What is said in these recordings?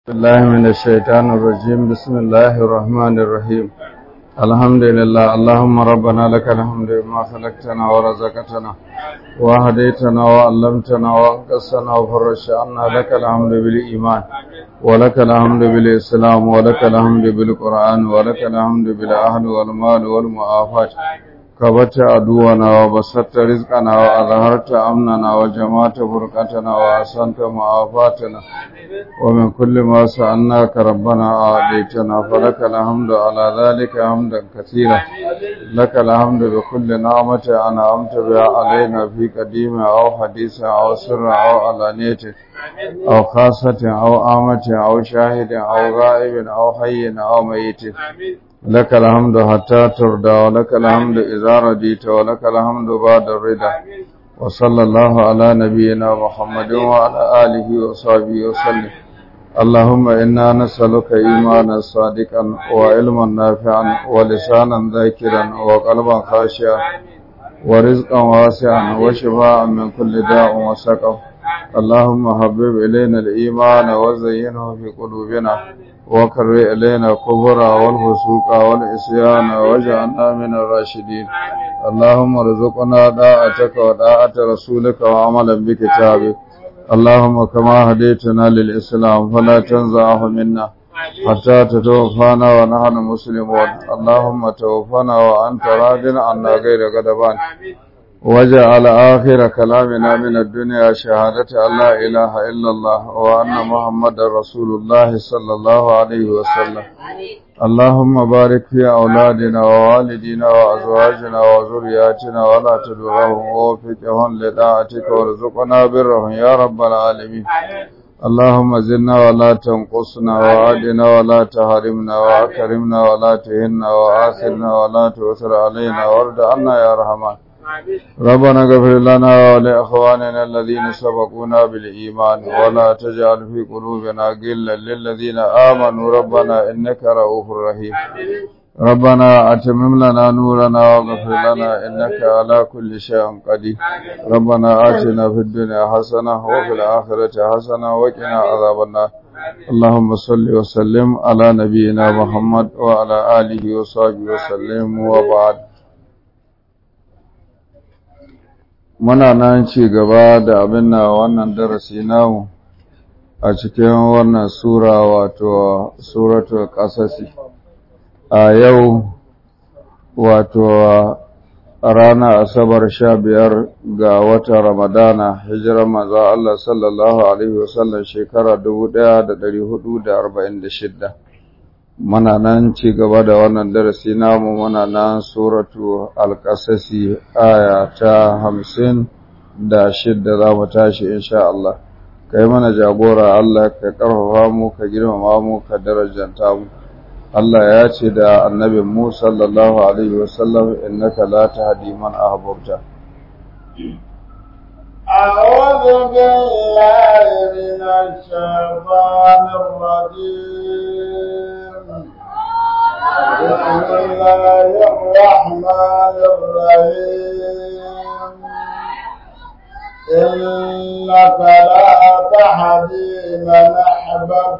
الله من الشيطان الرجيم بسم الله الرحمن الرحيم الحمد لله اللهم ربنا لك الحمد بما خلقتنا ورزقتنا وهديتنا وعلمتنا وانقصنا وفرجت عنا لك الحمد بالإيمان ولك الحمد بالإسلام ولك الحمد بالقرآن ولك الحمد بالأهل والمال والمعافاة كبت عدونا وبسطت رزقنا وأظهرت أمننا وجمعت فرقتنا وأحسنت معافاتنا ومن كل ما سألناك ربنا أعطيتنا فلك الحمد على ذلك حمدا كثيرا لك الحمد بكل نعمة أنعمت بها علينا في قديم أو حديث أو سر أو علانية أو خاصة أو آمة أو شاهد أو غائب أو حي أو ميت لك الحمد حتى ترضى ولك الحمد إذا رديت ولك الحمد بعد الرضا وصلى الله على نبينا محمد وعلى آله وصحبه وسلم اللهم إنا نسألك إيمانا صادقا وعلما نافعا ولسانا ذاكرا وقلبا خاشعا ورزقا واسعا وشفاء من كل داء وسقم اللهم حبب إلينا الإيمان وزينه في قلوبنا وكر إلينا الكفر والفسوق والعصيان واجعلنا من الراشدين اللهم ارزقنا داعتك وداعة رسولك وعملا بكتابك اللهم كما هديتنا للإسلام فلا تنزعه منا حتى تتوفانا ونحن مسلمون اللهم توفنا وأنت راض عنا غير غضبان وجعل آخر كلامنا من الدنيا شهادة أن لا إله إلا الله وأن محمد رسول الله صلى الله عليه وسلم اللهم بارك في أولادنا ووالدينا وأزواجنا وذرياتنا ولا تدرهم ووفقهم لطاعتك وارزقنا برهم يا رب العالمين اللهم زدنا ولا تنقصنا وعدنا ولا تحرمنا وأكرمنا ولا تهنا وآثرنا ولا تؤثر علينا وارد عنا يا رحمن ربنا اغفر لنا ولإخواننا الذين سبقونا بالإيمان ولا تجعل في قلوبنا غلا للذين آمنوا ربنا إنك رؤوف رحيم ربنا أتمم لنا نورنا واغفر لنا إنك على كل شيء قدير ربنا آتنا في الدنيا حسنة وفي الآخرة حسنة وقنا عذاب النار اللهم صل وسلم على نبينا محمد وعلى آله وصحبه وسلم وبعد muna nan ci gaba da abin na wannan darasi namu a cikin wannan sura wato suratu ƙasasi a yau wato rana asabar sha biyar ga watan ramadana hijirar maza Allah sallallahu Alaihi wasallam shekara dubu ɗaya da ɗari hudu da arba'in da shidda muna nan ci gaba da wannan darasi namu muna nan suratu alƙasasi aya ta hamsin da shidda za mu tashi insha Allah ka yi mana jagora Allah ka ƙarfafa mu ka girmama mu ka darajanta mu Allah ya ce da annabin mu sallallahu alaihi wasallam innaka la tahdi man ahbabta أعوذ بالله من الشيطان الرجيم بسم الله الرحمن الرحيم إنك لا تهدي من أحببت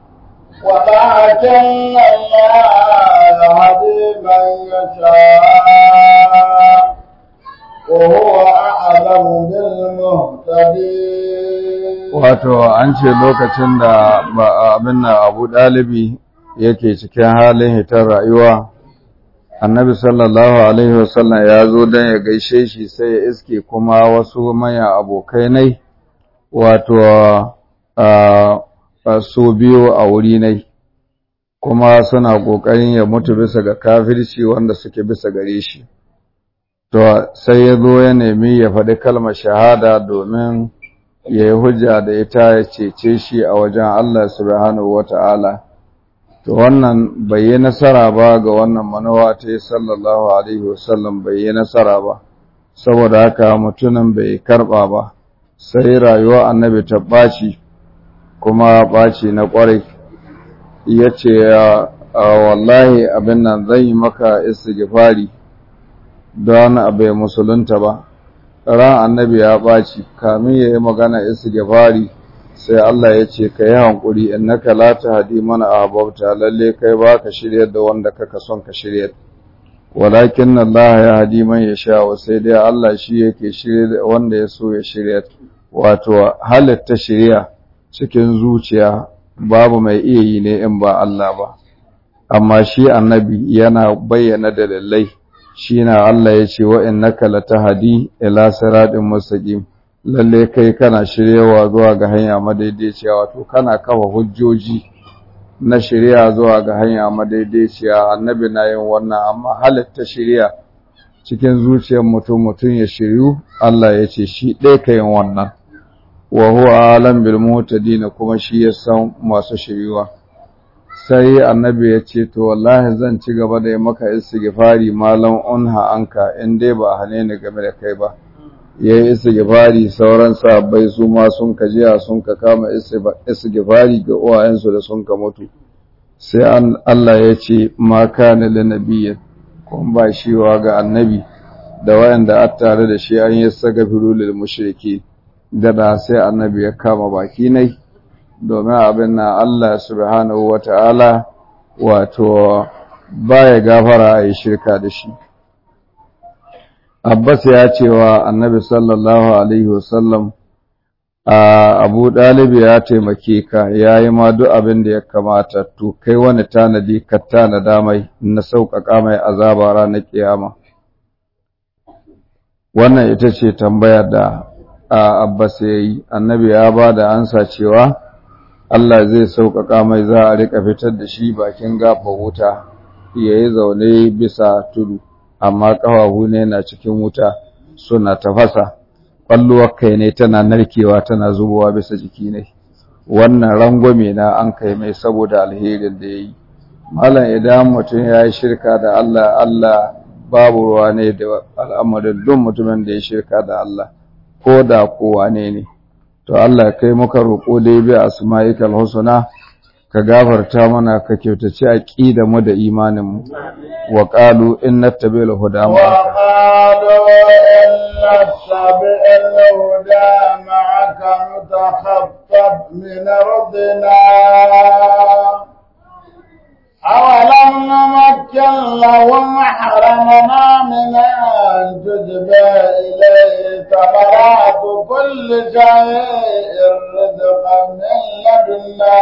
ولكن الله يهدي من يشاء وهو أعلم بالمهتدين wato an ce lokacin da abin na abu ɗalibi yake cikin halin hitar rayuwa annabi sallallahu alaihi wasallam ya zo don ya gaishe shi sai ya iske kuma wasu maya abokai nai wato su biyu a wuri nai kuma suna ƙoƙarin ya mutu bisa ga kafirci wanda suke bisa gare shi to sai ya zo ya nemi ya faɗi kalmar shahada domin ya yi hujja da ita ya cece shi a wajen Allah subhanahu wa ta'ala to wannan bai yi nasara ba ga wannan manawa ta yi sallallahu alaihi wasallam bai yi nasara ba saboda haka mutumin bai karɓa ba sai rayuwa annabi ta ɓaci kuma ɓaci na ƙwarai ya ce wallahi abin nan zan yi maka istighfari don abai musulunta ba ran annabi ya ɓaci kamin ya yi magana istighfari sai Allah ya ce ka yi hankuri innaka la tahdi man ahbabta lalle kai ba ka shiryar da wanda kaka son ka shiryar walakin Allah ya hadi man yasha wa sai dai Allah shi yake shirye wanda ya so ya shiryar wato halitta shirya cikin zuciya babu mai iya yi ne in ba Allah ba amma shi annabi yana bayyana dalilai shi na Allah ya ce wa innaka latahdi ila siratin mustaqim lalle kai kana shiryawa zuwa ga hanya madaidaiciya wato kana kafa hujjoji na shirya zuwa ga hanya madaidaiciya annabi na yin wannan amma halitta shirya cikin zuciyar mutum mutum ya shiryu Allah ya ce shi ɗaya ka yin wannan wa huwa alam bil mutadin kuma shi ya san masu shiryuwa sai annabi ya ce to wallahi zan ci gaba da yi maka istighfari malam unha anka in dai ba hane ni game da kai ba yayi istighfari sauran sahabbai su ma sun kajiya sun ka kama istighfari ga uwayensu da sun ka mutu sai Allah ya ce ma kana lin nabiyyin kun ba shiwa ga annabi da wayanda a tare da shi an yi sagafiru lil mushriki da sai annabi ya kama baki nai domin abin na Allah subhanahu wata'ala wato baya gafara a yi shirka da shi Abbas ya ce wa annabi sallallahu alaihi wasallam a Abu Dalib ya taimake ka yayi ma duk abin da ya kamata to kai wani tanadi ka tanada mai na sauƙaƙa mai azaba ranar kiyama wannan ita ce tambayar da Abbas ya yi annabi ya ba da ansa cewa Allah zai sauƙaƙa mai za a riƙa fitar da shi bakin gafa wuta ya yi zaune bisa tudu amma ƙafafu ne na cikin wuta suna tafasa ƙwalluwar kai ne tana narkewa tana zubowa bisa jiki ne wannan rangwame na an kai mai saboda alherin da ya yi malam idan mutum ya yi shirka da Allah Allah babu ruwa ne da al'amarin duk mutumin da ya shirka da Allah ko da kowa ne ne to Allah kai muka roƙo dai bi asma'ikal husna ka gafarta mana ka kyautace aqida mu da imanin mu wa qalu inna tabil huda ma wa qalu inna tabil huda ma'aka mutakhaffaf min ardina أولم نمكن لهم حرمنا من أن تجبى إليه ثمرات كل شيء رزقا من لدنا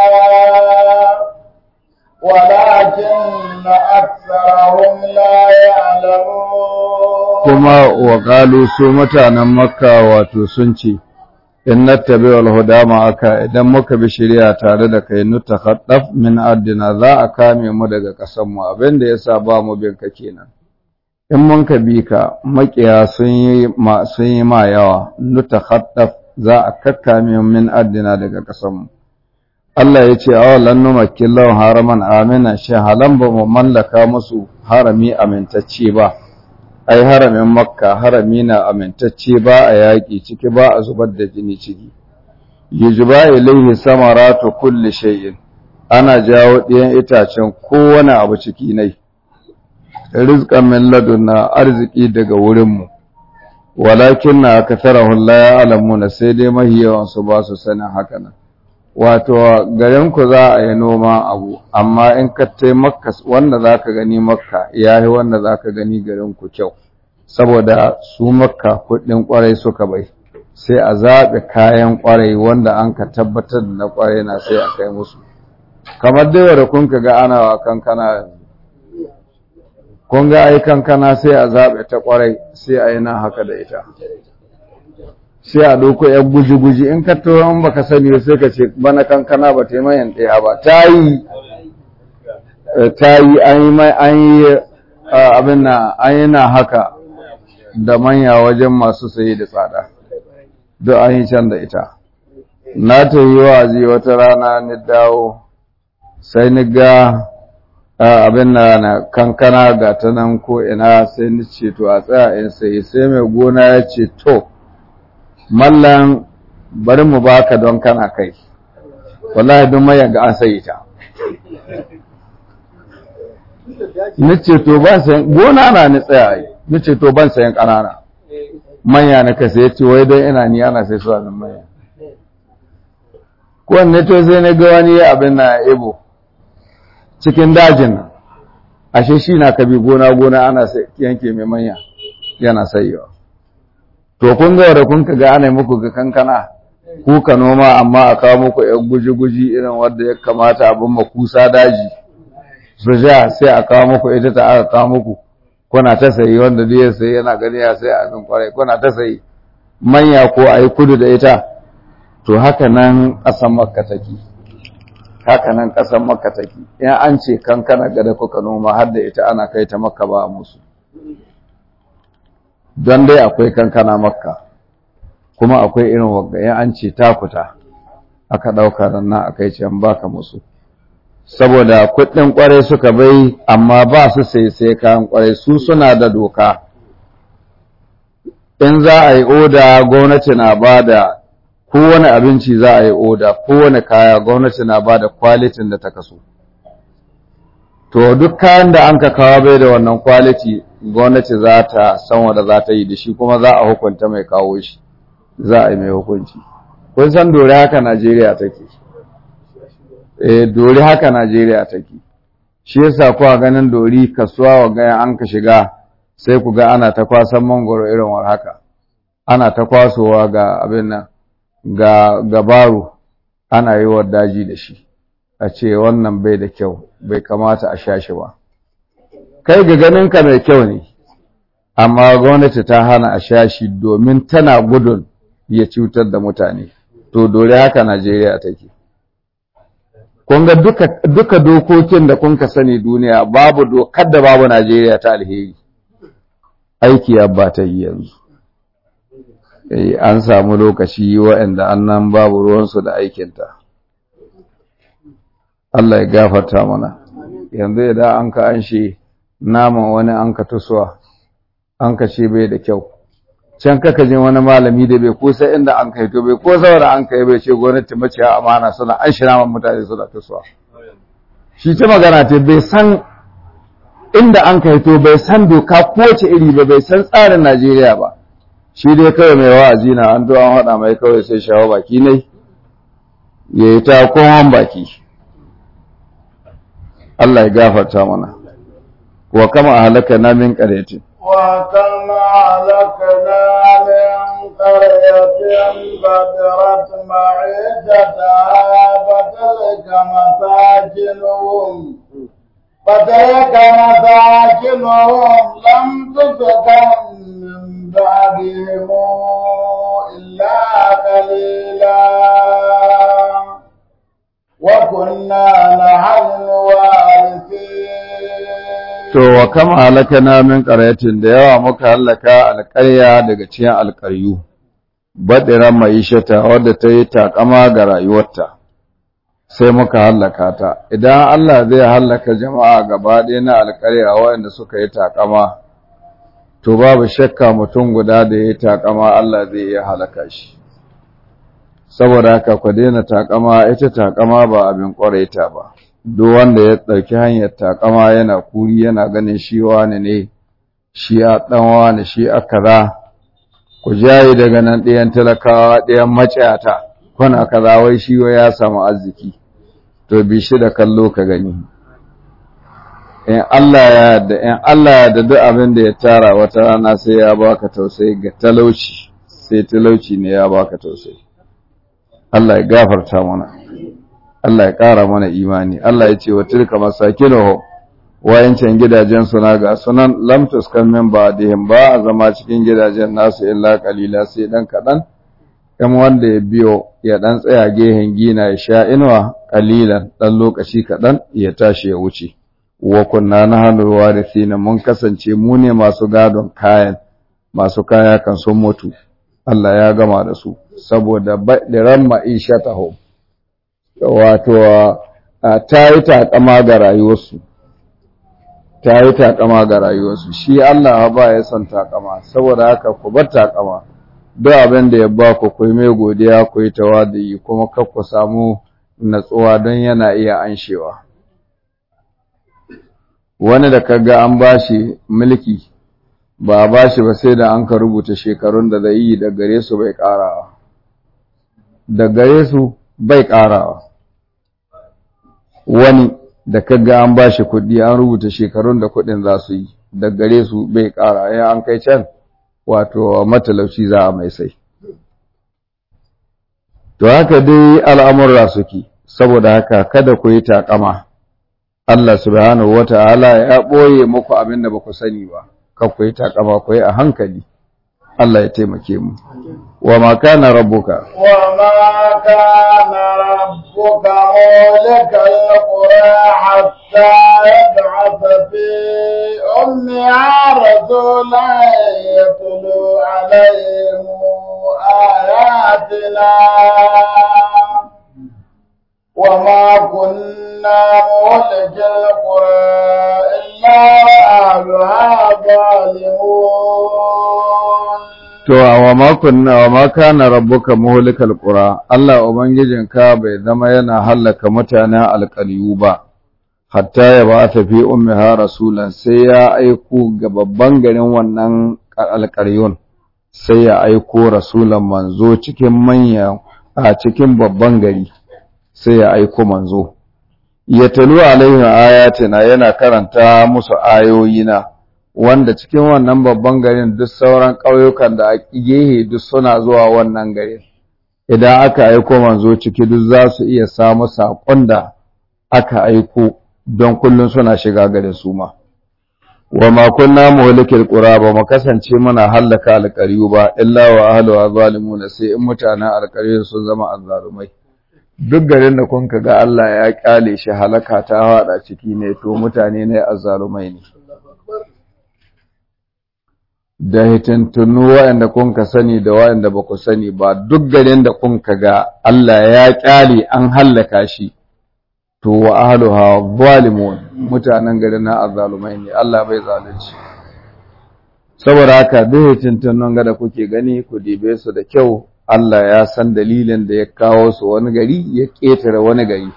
ولكن أكثرهم لا يعلمون كما وقالوا سومة مكة وتسنشي in nattabi wal huda ma'aka idan muka bi shari'a tare da kai nutakhaddaf min ardina za a kame mu daga kasan mu abinda yasa ba mu bin ka kenan in mun ka bi ka makiya sun yi ma sun yi ma yawa nutakhaddaf za a kakkame min ardina daga kasan mu Allah ya ce awalan numakkin lawan haraman amina shi halan ba mu mallaka musu harami amintacce ba ai haramin makka harami na amintacce ba a yaƙi ciki ba a zubar da jini ciki yujba ilaihi samaratu kulli shay'in ana jawo ɗiyan itacen kowane abu ciki nai rizqan min ladunna arziki daga wurin mu walakin na aktharahu la ya'lamuna sai dai mahiyawan su ba su sanin haka nan wato garin ku za a yi noma abu amma in ka tai makka wanda zaka gani makka yayi wanda zaka gani garin ku kyau saboda su makka kuɗin kwarai suka bai sai a zaɓe kayan kwarai wanda an ka tabbatar da na kwarai na sai a kai musu kamar dai da kun ka ga ana wa kankana kun ga ai kankana sai a zaɓe ta kwarai sai a yi nan haka da ita sai a ɗauko ‘yan guji-guji in ka tura in baka sani sai ka ce bana kankana ba ta yi mayan ɗaya ba ta yi ta yi an yi mai an yi abin na an yi na haka da manya wajen masu sayi da tsada duk an yi can da ita na ta yi wa'azi wata rana ni dawo sai ni ga abin na na kankana ga ta nan ko ina sai ni ce to a tsaya in sayi sai mai gona ya ce to mallan bari mu baka don kana kai wallahi don mayan ga an sayi ta nace to ban sayan gona na ni tsaya yi nace to ban sayan kanana manya na kasa yace wai don ina ni ana sai su min manya kowanne to sai na ga wani abin na ebo cikin dajin nan ashe shi na kabi gona gona ana yanke mai manya yana sayewa to kun ga da kun ga ana muku ga kankana ku ka noma amma a kawo muku yan guji-guji irin wanda ya kamata abin makusa daji su ja sai a kawo muku ita ta aka kawo muku kuna ta sayi wanda duk ya sayi yana gani ya sai abin kwarai kuna ta sayi manya ko a yi kudu da ita to haka nan ƙasan makka take haka nan ƙasan makka take in an ce kankana gada kuka noma har da ita ana kai ta makka ba musu don dai akwai kankana makka kuma akwai irin wagga in an ce takuta aka ɗauka nan a kai can baka musu saboda kuɗin ƙwarai suka bai amma ba su sai sai kayan ƙwarai su suna da doka in za a yi oda gwamnati na ba da kowane abinci za a yi oda kowane kaya gwamnati na ba da kwalitin da ta kaso to duk kayan da an ka kawo bai da wannan kwaliti gwamnati za ta san wanda za ta yi da shi kuma za a hukunta mai kawo shi za a yi mai hukunci kun san dore haka najeriya take eh dori haka Najeriya take shi yasa kuwa ganin dori kasuwa wa gaya an ka shiga sai ku ga ana ta kwasan mangoro irin war haka ana ta kwasowa ga abin nan ga gabaru ana yi wa daji da shi a ce wannan bai da kyau bai kamata a sha shi ba kai ga ganin ka mai kyau ne amma gwamnati ta hana a sha shi domin tana gudun ya cutar da mutane to dori haka Najeriya take kun ga duka, duka dokokin da kun ka sani duniya babu dokar da babu Najeriya ta alheri aiki ya ba ta yi yanzu e, an samu lokaci waɗanda annan babu ruwansu da aikinta Allah ya gafarta mana yanzu idan an ka an shi naman wani an ka tusuwa an ka ce bai da kyau can kaka jin wani malami da bai kusa inda an kai to bai ko saboda an kai bai ce gwamnati maciya amana suna an shi naman mutane suna tusuwa shi ta magana ta bai san inda an kai to bai san doka kowace iri ba bai san tsarin Najeriya ba shi dai kawai mai wa'azi na an an haɗa mai kawai sai shawo baki ne ya yi ta kowan baki Allah ya gafarta mana wa kama halaka na min ƙaretin وكم أهلكنا من قرية بدرت معيشتها فتلك مساكنهم فتلك مساكنهم لم تسكن من بعدهم إلا قليلا وكنا نحن الوارثين To, wa kama halaka na min ƙaryatin da yawa muka halaka alƙarya daga cikin alƙaryu, baɗiran ma'ishata wadda ta yi taƙama ga rayuwarta, sai muka hallaka ta. Idan Allah zai hallaka jama'a gaba ɗaya na alƙarya waɗanda suka yi taƙama, to babu shakka mutum guda da ya yi taƙama Allah zai iya halaka shi. Saboda haka ku daina taƙama, ita taƙama ba abin ƙwaraita ba. duk wanda ya ɗauki hanyar takama yana kuri yana ganin shi wani ne shi a ɗan wani shi a kaza ku jaye daga nan ɗayan talakawa ɗayan maciyata kuna kaza wai shi wa ya samu arziki to bi shi da kallo ka gani in Allah ya yarda in Allah ya yarda duk abin da ya tara wata rana sai ya baka tausayi ga talauci sai talauci ne ya baka tausayi Allah ya gafarta mana Allah ya ƙara mana imani Allah ya ce wa tilka masakinuhu wayancan gidajen suna ga sunan lam tuskan min ba'dihim ba a zama cikin gidajen nasu illa qalila sai dan kadan kan wanda ya biyo ya dan tsaya gehen gina ya sha inuwa qalilan dan lokaci kadan ya tashi ya wuce wa kunna nahnu warithina mun kasance mu ne masu gadon kayan masu kaya kan sun mutu Allah ya gama da su saboda badiran ma'ishatahum wato ta yi taƙama ga rayuwarsu ta yi taƙama ga rayuwarsu shi Allah ba ya son taƙama saboda haka ku bar taƙama duk abin da ya ba ku ku mai godiya ku yi tawadi kuma kar ku samu natsuwa don yana iya anshewa wani da kaga an bashi mulki ba a bashi ba sai da an ka rubuta shekarun da zai yi da gare su bai ƙarawa da gare su bai ƙarawa wani da kaga an ba shi kuɗi an rubuta shekarun da kuɗin za su yi da gare su bai ƙara ya an kai can wato matalauci za a mai sai to haka dai al'amurra suke saboda haka kada ku yi taƙama Allah subhanahu wata'ala ya ɓoye muku abin da ba ku sani ba kan ku yi taƙama ku yi a hankali Allah ya taimake mu wa ma kana rabbuka وما كان ربك مولك القرى حتى يبعث في أمها رسولا يتلو عليهم آياتنا وما كنا مولك القرى إلا وأهلها ظالمون To, wa makunna wa ma kana rabbuka muhlikal qura Allah ubangijinka bai zama yana hallaka mutanen alƙaryu ba hatta ya ba ta fi ummiha rasulan sai ya aiko ga babban garin wannan alƙaryun sai ya aiko rasulan manzo cikin manya a cikin babban gari sai ya aiko manzo ya talu alaihi ayatina yana karanta musu ayoyina wanda cikin wannan babban garin duk sauran ƙauyukan da a gehe duk suna zuwa wannan garin idan aka aiko manzo ciki duk za su iya samu saƙon da aka aiko don kullum suna shiga garin su ma wa ma kunna muhlikil qura ba mu kasance muna hallaka alƙaryu ba illa wa ahluha zalimun sai in mutanen alƙaryu sun zama azzalumai duk garin da kun ga Allah ya kyale shi halaka ta hada ciki ne to mutane ne azzalumai ne da hitintunu waɗanda kun ka sani da waɗanda ba ku sani ba duk garin da kun ka ga Allah ya ƙyale an hallaka shi to wa ahluha zalimun mutanen garin na azzalumai ne Allah bai zalunci saboda haka duk hitintunun ga da kuke gani ku dibe su da kyau Allah ya san dalilin da ya kawo su wani gari ya ƙetare wani gari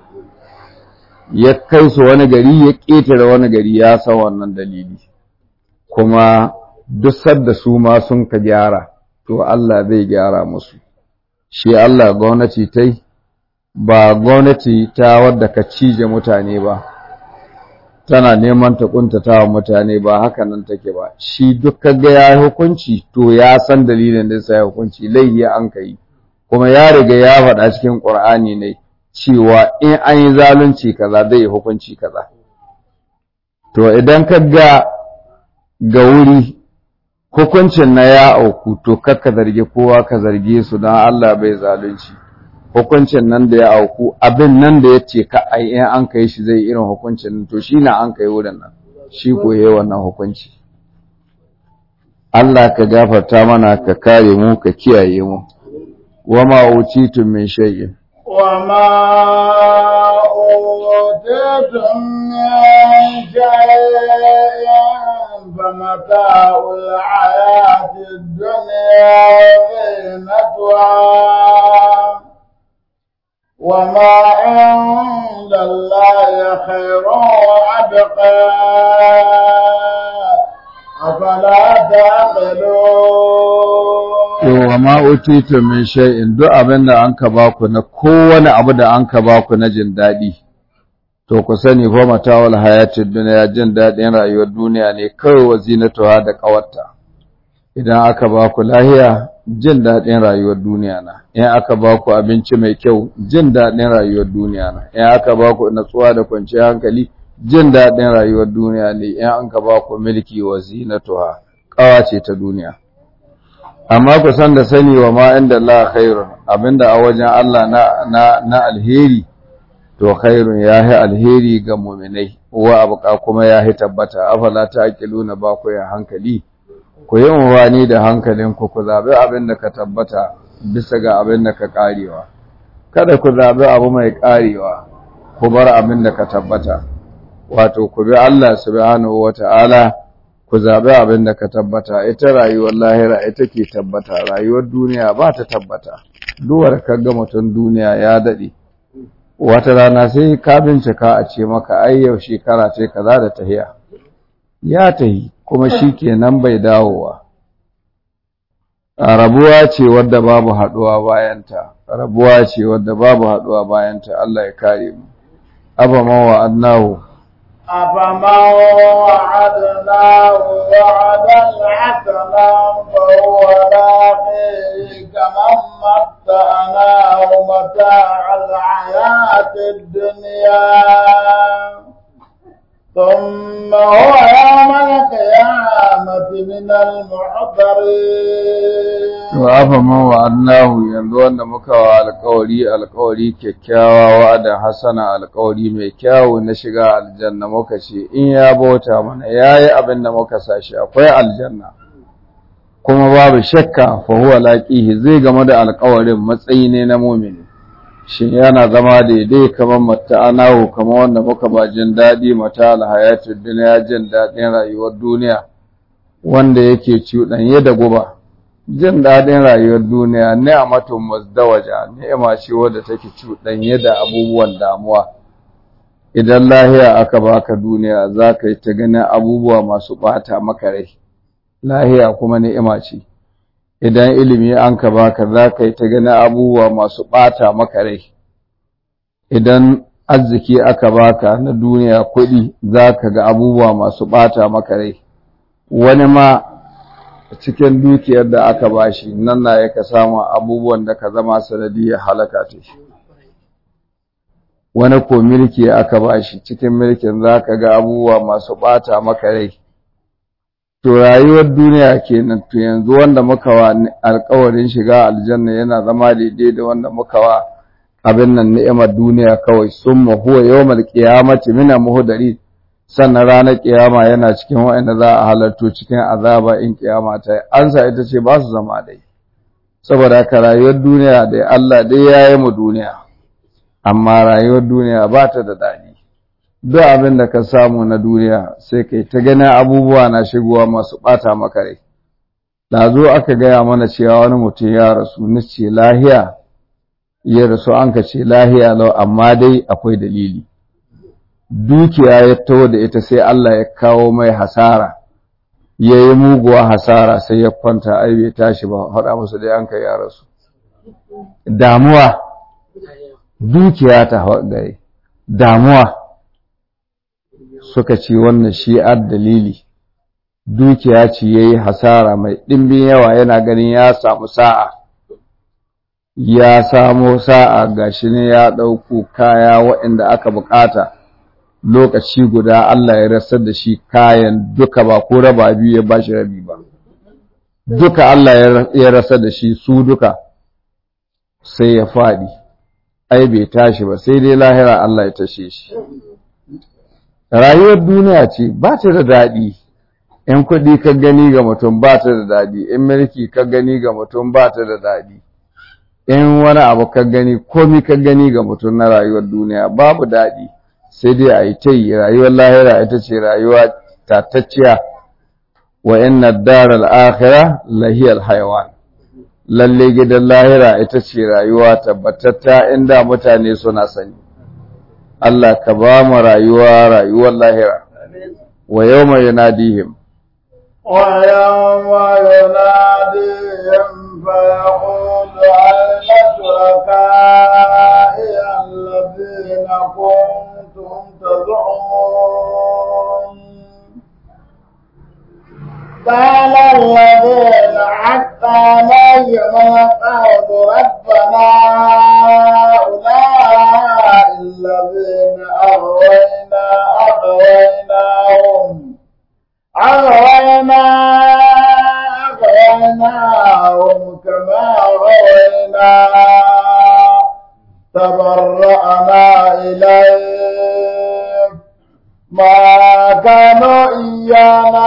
ya kai su wani gari ya ƙetare wani gari ya san wannan dalili kuma duk sadda su ma sun ka gyara to Allah zai gyara musu shi Allah gwamnati ta ba gwamnati ta wadda ka cije mutane ba tana neman ta kuntata wa mutane ba haka nan take ba shi duk kaga ya hukunci to ya san dalilin da sai hukunci laihi an kai kuma ya riga ya faɗa cikin Qur'ani ne cewa in an yi zalunci kaza zai hukunci kaza to idan ka ga ga wuri hukuncin na ya auku to kakka zargi kowa ka zarge su don Allah bai zalunci hukuncin nan da ya auku abin nan da ya ce ka ai in an kai shi zai irin hukuncin to shi na an kai wurin nan shi koye wannan hukunci Allah ka gafarta mana ka kare mu ka kiyaye mu wa ma utitum min shay'in وما أوتيتم من شيء فمتاع الحياة الدنيا زينتها وما عند الله خير وأبقى أفلا تعقلون wa ma utitu min shay'in duk abin da an ka baku na kowane abu da an ka baku na jin daɗi to ku sani fa matawal hayatid dunya jin daɗin rayuwar duniya ne kawai wazinatuha da ƙawarta idan aka baku lahiya jin daɗin rayuwar duniya na in aka baku abinci mai kyau jin daɗin rayuwar duniya na in aka baku natsuwa da kwanciyar hankali jin daɗin rayuwar duniya ne in an ka baku milki wazinatuha ƙawa ce ta duniya amma ku san da sani wa ma inda Allah khairun abinda a wajen Allah na na na alheri to khairun yahi alheri ga mu'minai wa abuka kuma yahi tabbata afala taqiluna ba ku ya hankali ku yi wani da hankalin ku ku zabi abinda ka tabbata bisa ga abinda ka karewa kada ku zabi abu mai karewa ku bar abinda ka tabbata wato ku bi Allah subhanahu wata'ala ku zaɓi abin da ka tabbata ita rayuwar lahira ita ke tabbata rayuwar duniya ba ta tabbata duwar ka ga mutum duniya ya daɗe wata rana sai ka bincika a ce maka ai yau shekara ce kaza da tahiya ya tahi kuma shi kenan bai dawowa a rabuwa ce wadda babu haɗuwa bayanta rabuwa ce wadda babu haduwa bayan ta Allah ya kare mu abaman wa annahu أفمن وعدناه وعدا حسنا فهو لاقيه كمن متعناه متاع الحياة الدنيا ثم هو يوم القيامة من المحضرين wa afaman wa annahu yanzu wanda muka wa alƙawari alƙawari kyakkyawa wa'ada hasana alƙawari mai kyawu na shiga aljanna muka ce in ya bauta mana yayi abin da muka sashi akwai aljanna kuma babu shakka fa huwa laqihi zai game da alƙawarin matsayi ne na mu'mini shin yana zama daidai kamar mata'anahu kamar wanda muka ba jin daɗi mata alhayatud duniya jin daɗin rayuwar duniya wanda yake cuɗanye da guba jin daɗin rayuwar duniya ni'matun mazdawaja ni'ima ce wadda take cuɗanye da abubuwan damuwa idan lahiya aka baka duniya za ka yi ta ganin abubuwa masu ɓata maka rai lahiya kuma ni'ima ce idan ilimi an ka baka za ka yi ta ganin abubuwa masu ɓata maka rai idan arziki aka baka na duniya kuɗi za ka ga abubuwa masu ɓata maka rai wani ma cikin dukiyar da aka bashi nan na yaka samu abubuwan da ka zama sanadiyar halaka ta shi wani ko milki aka bashi cikin milkin za ka ga abubuwa masu ɓata maka rai to rayuwar duniya kenan to yanzu wanda muka wa alƙawarin shiga aljanna yana zama daidai da wanda muka wa abin nan ni'imar duniya kawai summa huwa yawmal qiyamati min muhdari sannan ranar kiyama yana cikin waɗanda za a halarto cikin azaba in kiyama ta yi ansa ita ce ba su zama dai saboda haka rayuwar duniya da Allah dai ya yi mu duniya amma rayuwar duniya ba ta da daɗi duk abin da ka samu na duniya sai kai ta ganin abubuwa na shigowa masu ɓata maka rai da zo aka gaya mana cewa wani mutum ya rasu ni ce lahiya ya rasu an ka ce lahiya lau amma dai akwai dalili dukiya ya taho da ita sai Allah ya kawo mai hasara ya yi muguwa hasara sai ya kwanta ai bai tashi ba haɗa musu da yanka ya rasu damuwa dukiya ta gare damuwa suka ce wannan shi'ar dalili dukiya ce ya yi hasara mai ɗimbin yawa yana ganin ya samu sa'a ya samo sa'a gashi ne ya ɗauko kaya waɗanda aka bukata lokaci guda Allah ya rasar da shi kayan duka ba ko raba biyu ya bashi rabi ba duka Allah ya rasar da shi su duka sai ya faɗi ai bai tashi ba sai dai lahira Allah ya tashe shi rayuwar duniya ce ba ta da daɗi in kuɗi ka gani ga mutum ba ta da daɗi in mulki ka gani ga mutum ba ta da daɗi in wani abu ka gani komi ka gani ga mutum na rayuwar duniya babu daɗi sai dai a yi ta yi rayuwar lahira ita ce rayuwa tatacciya wa inna daral akhirah lahiyal hayawan lalle gidan lahira ita ce rayuwa tabbatatta inda mutane suna sani Allah ka ba mu rayuwa rayuwar lahira wa yawma yunadihim wa yawma yunadihim fa yaqulu ayna shuraka'i alladhina kuntum tad'un قال الذين حق عليهم القول ربنا هؤلاء الذين أغوينا أغويناهم أغوينا أغويناهم كما أغوينا تبرأنا إليك ما كانوا إيانا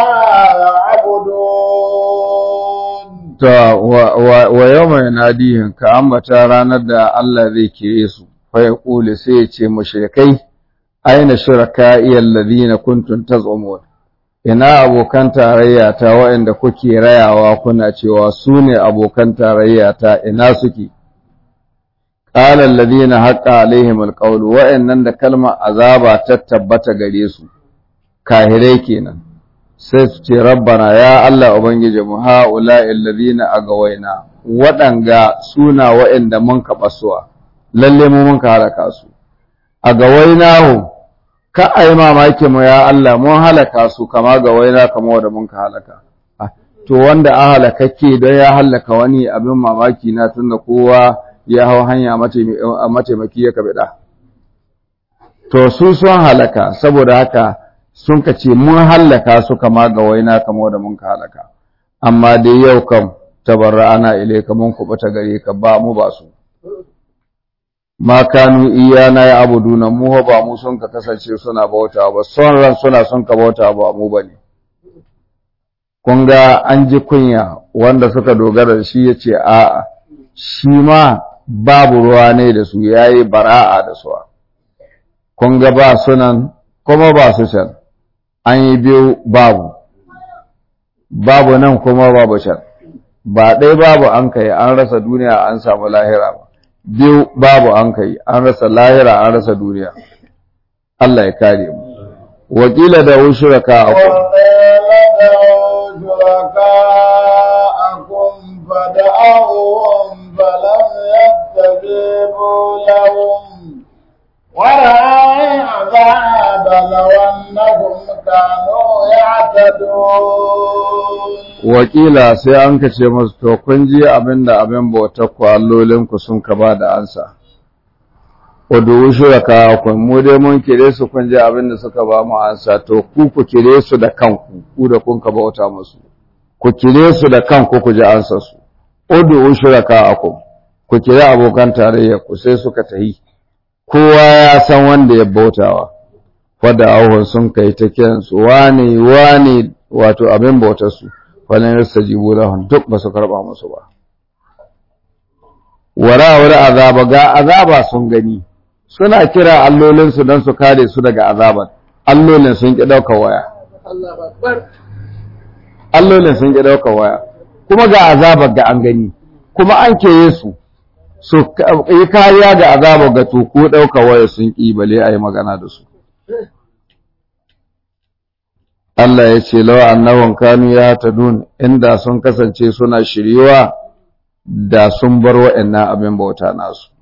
يعبدون ta wa yawma yanadihim ka ambata ranar da Allah zai kire su fa yaqulu sai ya ce mushrikai aina shuraka'i alladhina kuntum taz'umun ina abokan tarayya ta waɗanda kuke rayawa kuna cewa su ne abokan tarayya ta ina suke qala alladhina haqqa alaihim alqawlu wa'annan da kalmar azaba ta tabbata gare su kahirai kenan sai su ce rabbana ya Allah ubangiji mu haula alladhina agawaina waɗanga suna waɗanda mun ka basuwa lalle mu mun ka halaka su a ga wainahu ka ai mamaki mu ya Allah mun halaka su kama ga waina kama wanda mun ka halaka Ah, to wanda a halakakke don ya halaka wani abin mamaki na tunda kowa ya hau hanya mataimi- a mataimaki ya kabida to su sun halaka saboda haka sun ka ce mun halaka su kama ga waina kama da mun ka halaka amma dai yau kam tabarra ana ile ka mun kubuta gare ka ba mu ba su ma kanu iyana ya abuduna mu ho ba mu sun ka kasance suna bauta ba son ran suna sun ka bauta ba mu bane kun ga an ji kunya wanda suka dogara da shi yace a'a shi ma babu ruwa ne da su yayi bara'a da su kun ga ba sunan kuma ba su can an yi biyu babu babu nan kuma babu can ba ɗaya babu an kai an rasa duniya an samu lahira ba biyu babu an kai an rasa lahira an rasa duniya Allah ya kare mu wakila da ushuraka akwai وقيل ادعوا شركاءكم فدعوهم فلم يستجيبوا لهم ورأي عذاب لو أنهم كانوا يعتدون wakila sai an kace musu to kun ji abinda abin bautar ku allolinku sun ka ba da ansa Udu shuraka ku mu dai mun kire su kun ji abinda suka ba mu ansa to ku ku kire su da kanku ku da kun ka bauta musu ku kire su da kanku ku ji ansa su Udu shuraka ku ku kire abokan tarayya ku sai suka tahi kowa ya san wanda ya bautawa wadda auhun sun kai ta kiransu wane wane wato abin bautar su falan yastajibu lahum duk ba su karba musu ba wara wara azaba ga azaba sun gani suna kira allolin su dan su kare su daga azaban allolin sun ki dauka waya allolin sun ki dauka waya kuma ga azaba ga an gani kuma an keye su su yi kariya ga azaba ga to ko dauka waya sun ki bale ayi magana da su Allah ya ce lawa annahum kanu ya tadun inda sun kasance suna shiriwa da sun bar wa'annan abin bauta nasu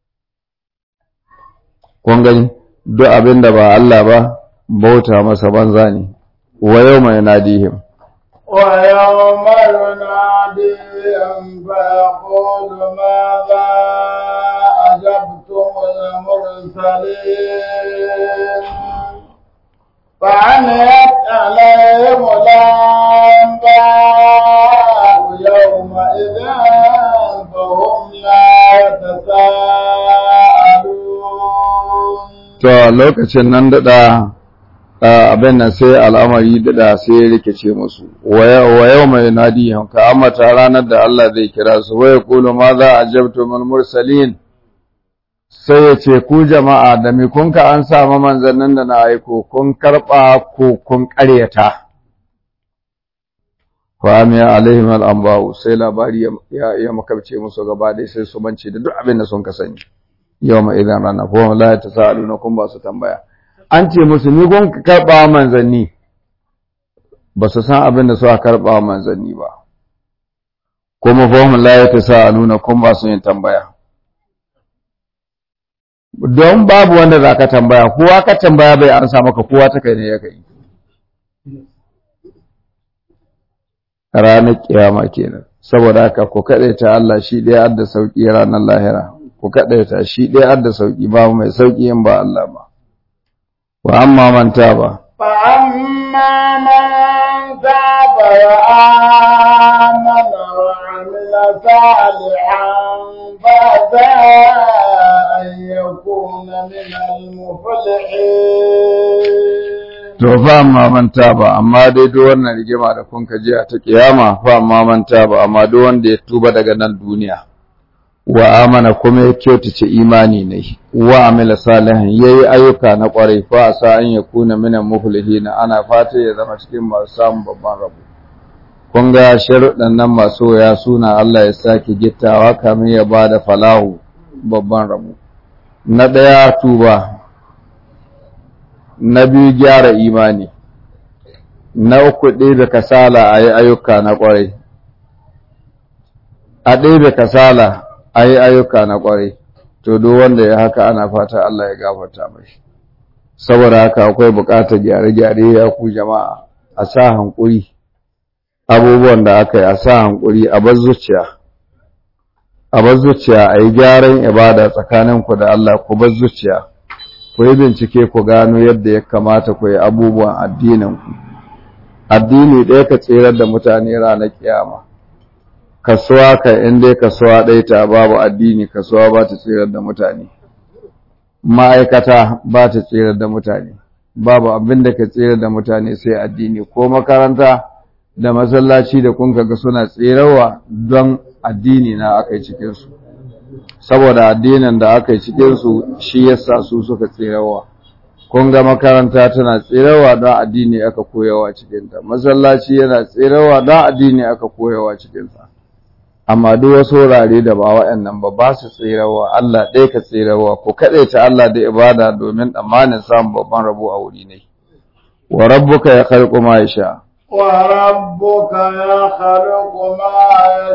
kun gani duk abin da ba Allah ba bauta masa banza ne wa yawma yanadihim ويوم يناديهم فيقول ماذا أجبتم المرسلين فعميت عليهم الأنباء يومئذ فهم لا يتساءلون to lokacin nan dada abin nan sai al'amari dada sai ya rikice musu wa yau mai nadihim ka amata ranar da Allah zai kira su wa yaqulu ma za ajabtu min mursalin sai ya ce ku jama'a da mi kun ka an samu manzannin da na aiko kun karɓa ko kun ƙaryata famiya alaihim al'amba'u sai labari ya, ya makabce musu gaba dai sai su bance da duk abin da sun ka sani yau ma idan rana ko la ta sa'alu na kun ba su tambaya an ce musu ni kun ka karɓa manzanni ba su san abin da suka karɓa manzanni ba kuma fahim la ta sa'alu na kun ba su yin tambaya don babu wanda za ka tambaya kowa ka tambaya bai ansa maka kowa ta kai ne ya kai ranar kiyama kenan saboda haka ku ta Allah shi ɗaya adda sauƙi ranar lahira ku ta shi ɗaya adda sauƙi ba mai sauƙi in ba Allah ba wa amma man ba. فأما من تاب وآمن وعمل صالحا فعسى أن يكون من المفلحين to fa amma man ba, amma dai duk wannan rigima da kun ji a ta kiyama fa amma man ba, amma duk wanda ya tuba daga nan duniya wa amana kuma ya kyautace imani ne wa amila salihan yayi ayyuka na kwarai fa sa an yakuna minan muflihin ana fata ya zama cikin masu samun babban rabo kun ga sharuɗan nan masu ya suna Allah ya sake gittawa kamin ya bada falahu babban rabo na ɗaya tuba na biyu gyara imani na uku ɗebe kasala a yi ayyuka na ƙwarai a ɗebe kasala a yi ayyuka na ƙwarai to duk wanda ya haka ana fata Allah ya gafarta mai saboda haka akwai buƙatar gyare-gyare ya ku jama'a a sa hankuri abubuwan da aka yi a sa hankuri a bar zuciya a bar zuciya a yi gyaran ibada tsakaninku da Allah ku bar zuciya ku yi bincike ku gano yadda ya kamata ku yi abubuwan addininku addini ɗaya ka tserar da mutane ranar kiyama kasuwa ka in dai kasuwa ɗaya ta babu addini kasuwa ba ta tserar da mutane ma'aikata ba ta tserar da mutane babu abin da ka tserar da mutane sai addini ko makaranta da masallaci da kun ga suna tserawa don addini na aka yi cikinsu saboda addinin da aka yi cikinsu shi yasa su suka tserawa kun ga makaranta tana tserawa don addini aka koyawa cikinta masallaci yana tserawa don addini aka koyawa cikinsa amma duk wasu wurare da ba waɗannan ba ba su tserawa Allah ɗaya ka tserawa ko kaɗai ta Allah da ibada domin tsammanin samun babban rabo a wuri ne wa rabbuka ya khalqu ma yasha وربك يخلق ما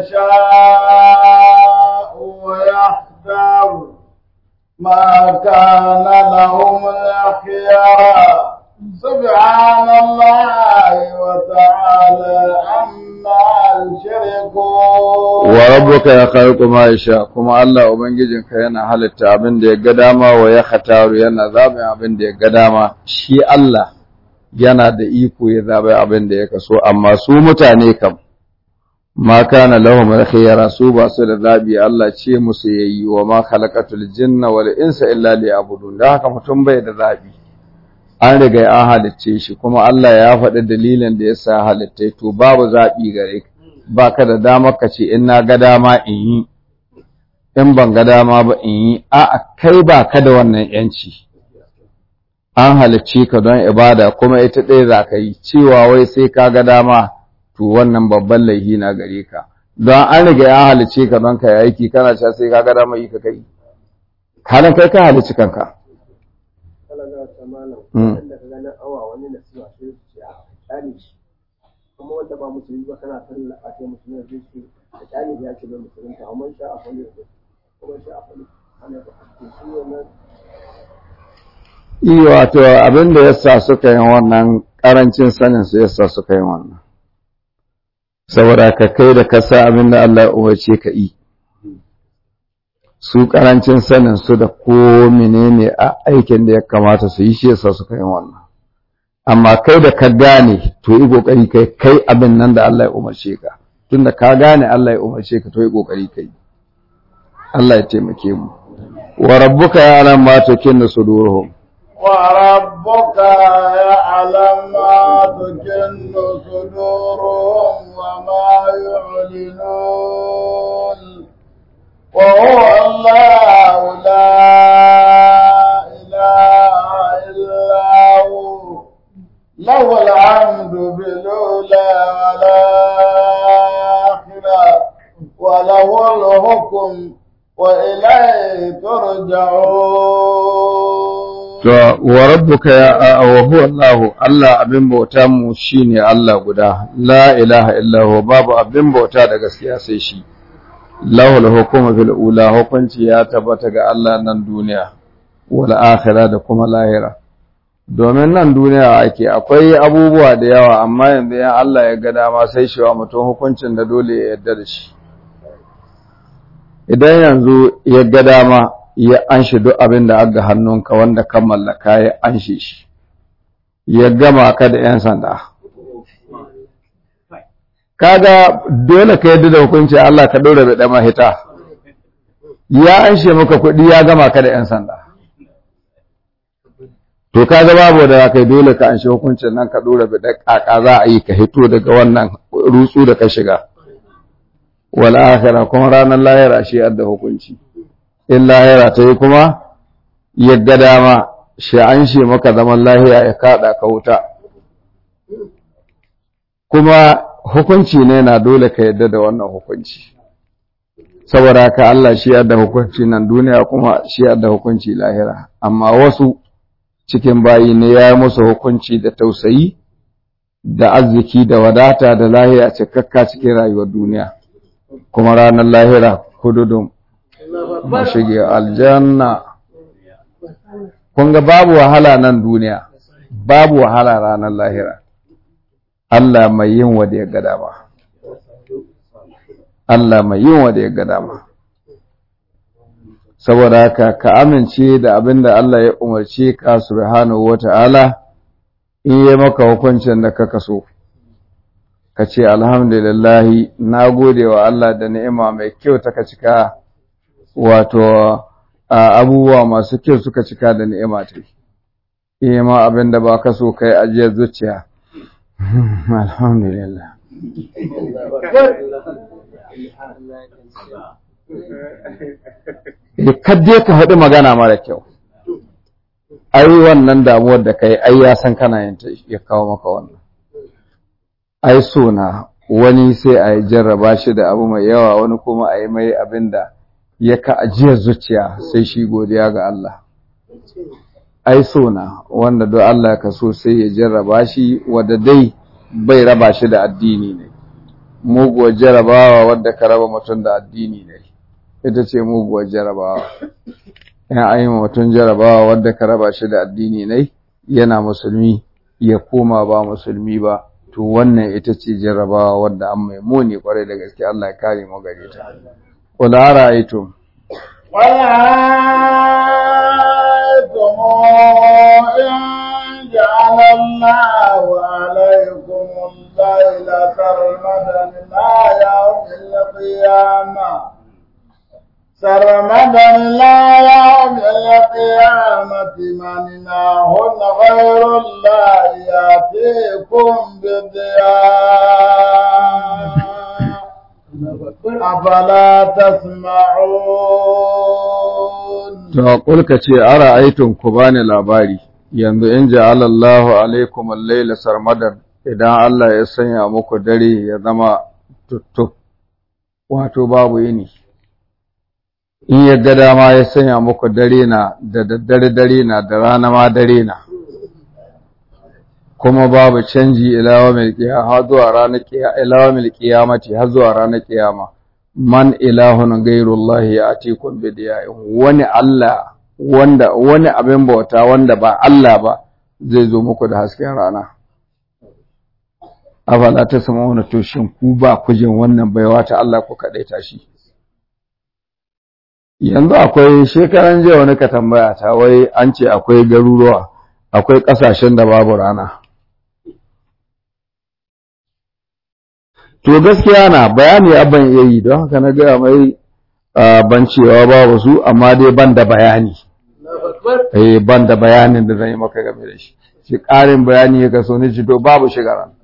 يشاء ويختار ما كان لهم الخيار سبحان الله وتعالى عما يشركون وربك يخلق ما يشاء كما الله ubangijinka yana halitta abin da ya ga dama wa ya khataru yana zaɓin abin da ya ga dama shi Allah yana da iko ya zaɓi abin da ya kaso amma su mutane kam ma kana lahum al-khiyara su ba su da zabi Allah ce musu yayi wa ma khalaqatul jinna wal insa illa liya'budun da haka mutum bai da zabi an riga an halicce shi kuma Allah ya faɗi dalilin da yasa halitta to babu zabi gare ka baka da dama ka ce in na ga dama in yi in ban ga dama ba in yi a'a kai ba ka da wannan yanci an halicci ka don ibada kuma ita ɗaya za ka yi cewa wai sai ka ga dama to wannan babban laihi na gare ka don an riga ya halicce ka don ka yi aiki kana cewa sai ka ga dama yi ka kai halin kai ka halicci kanka kuma wanda ba musulmi ba kana sallah a ce musulmi da zai a kyale da ya ce bai musulunta amma sha a fali da kuma sha a fali ana da shi wannan Iya wato abin da yasa suka yi wannan ƙarancin sanin su yasa suka yi wannan. Saboda ka kai da kasa abin da Allah ya umarce ka yi. Su ƙarancin sanin su da ko menene a aikin da ya kamata su yi shi yasa suka yi wannan. Amma kai da ka gane to yi ƙoƙari kai kai abin nan da Allah ya umarce ka. Tunda ka gane Allah ya umarce ka to yi ƙoƙari kai. Allah ya taimake mu. Wa rabbuka ya alam ma tukinnu suduruhum. وربك يعلم ما تكن صدورهم وما يعلنون وهو الله لا إله إلا هو له الحمد بالأولى والآخرة وله الحكم وإليه ترجعون To, wa rabbuka ya wa huwa Allah, Allah abin bauta mu shine Allah guda, la ilaha illahu babu abin bauta da gaskiya sai shi. Lahul hukuma fil ula hukunci ya tabbata ga Allah nan duniya, wal akhirah da kuma lahira. Domin nan duniya ake akwai abubuwa da yawa amma yanzu ya Allah ya ga dama sai shi wa mutum hukuncin da dole ya yarda da shi. Idan yanzu ya ga dama ya anshi duk abin da aga hannunka wanda ka mallaka ya anshe shi ya gama ka da 'yan sanda kaga dole ka yadda da hukunci Allah ka ɗora da ɗama hita ya anshe maka kuɗi ya gama ka da 'yan sanda to kaga babu da kai dole ka anshe hukuncin nan ka ɗora da ƙaƙa za a yi ka hito daga wannan rutsu da ka shiga wal akhirah kuma ranar lahira shi da hukunci in lahira ta yi kuma yadda dama shi an shi maka zaman lahiya ya kaɗa ka wuta kuma hukunci ne na dole ka yadda da wannan hukunci saboda haka Allah shi yadda hukunci nan duniya kuma shi yadda hukunci lahira amma wasu cikin bayi ne ya yi musu hukunci da tausayi da arziki da wadata da lahiya cikakka cikin rayuwar duniya kuma ranar lahira kududun mashige aljanna kun ga babu wahala nan duniya babu wahala ranar lahira Allah mai yin wa da ya ga dama Allah mai yin wa da ya ga dama saboda haka ka amince da abin da Allah ya umarce ka subhanahu wata'ala in yi maka hukuncin da ka kaso ka ce alhamdulillahi na gode wa Allah da ni'ima mai kyau ta ka cika wato abubuwa masu kyau suka cika da ni'ima ta yi ma abin da ba ka so kai ajiyar zuciya alhamdulillah kadde ka faɗi magana mara kyau ai wannan damuwar da kai ai ya san kana yin ta ya kawo maka wannan ai so na wani sai a yi jarraba shi da abu mai yawa wani kuma a yi mai abin da ya ka ajiyar zuciya sai shi godiya ga Allah ai so na wanda don Allah ka so sai ya jarraba shi wadda dai bai raba shi da addini ne muguwar jarrabawa wadda ka raba mutum da addini ne ita ce muguwar jarrabawa yan ayi mutum jarrabawa wadda ka raba shi da addini ne yana musulmi ya koma ba musulmi ba to wannan ita ce jarrabawa wadda an mai muni kwarai da gaske Allah ya kare mu gare ta qul ara'aytum ورأيتم إن جعل الله عليكم الليل سرمدا إلى يوم القيامة سرمدا إلى يوم القيامة من إله غير الله يأتيكم بضياء أفلا تسمعون to kulka ce ara aitun ku bani labari yanzu in ja'ala Allahu alaikum al-laila sarmadan idan Allah ya sanya muku dare ya zama tuttuk wato babu yini in ya ga dama ya sanya muku dare na da daddare dare na da rana ma dare na kuma babu canji ilawa mil qiyama har zuwa ranar qiyama ilawa mil qiyamati har zuwa ranar qiyama man ilahun ghairullahi ya'tikum bidiya'in wani Allah wanda wani abin bauta wanda ba Allah ba zai zo muku da hasken rana afala ta sama wani toshin ku ba kujin wannan baiwa ta Allah ku kaɗai tashi yanzu akwai shekaran jiya wani ka tambaya ta wai an ce akwai garuruwa akwai ƙasashen da babu rana to gaskiya na bayani abban iya yi don haka na gaya mai ban cewa babu su amma dai ban da bayani eh ban da bayanin da zan yi maka game da shi shi ƙarin bayani ya kaso ni ci to babu shigaran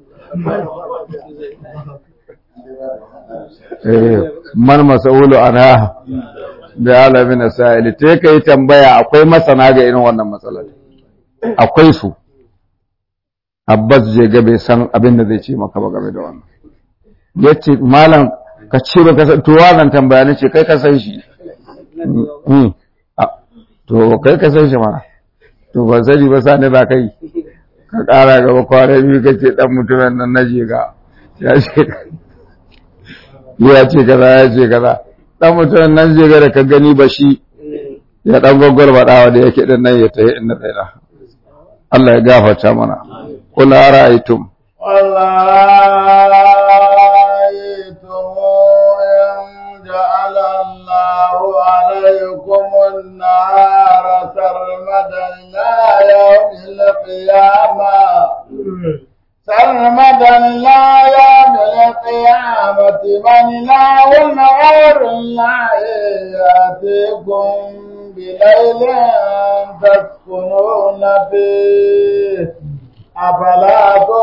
eh man masaulu ana da alamin sa'ili te kai tambaya akwai masana ga irin wannan matsalar akwai su Abbas je ga bai san abin da zai ce maka ba game da wannan yace malam ka ce ba ka san to wannan tambaya ne ce kai ka san shi to kai ka san shi mana to ba sani ba sani ba kai ka ƙara gaba kwana biyu ka ce ɗan mutumin nan na jiga ya ce ya ce kaza ya ce kaza ɗan mutumin nan jiga da ka gani ba shi ya ɗan gwagwar baɗawa da yake ɗin nan ya tafi inda tsaye Allah ya gafarta mana kula ra'aytum جعل الله عليكم النهار سرمدا إلى يوم القيامة سرمدا إلى يوم القيامة من إله غير الله يأتيكم بليل تسكنون فيه أفلا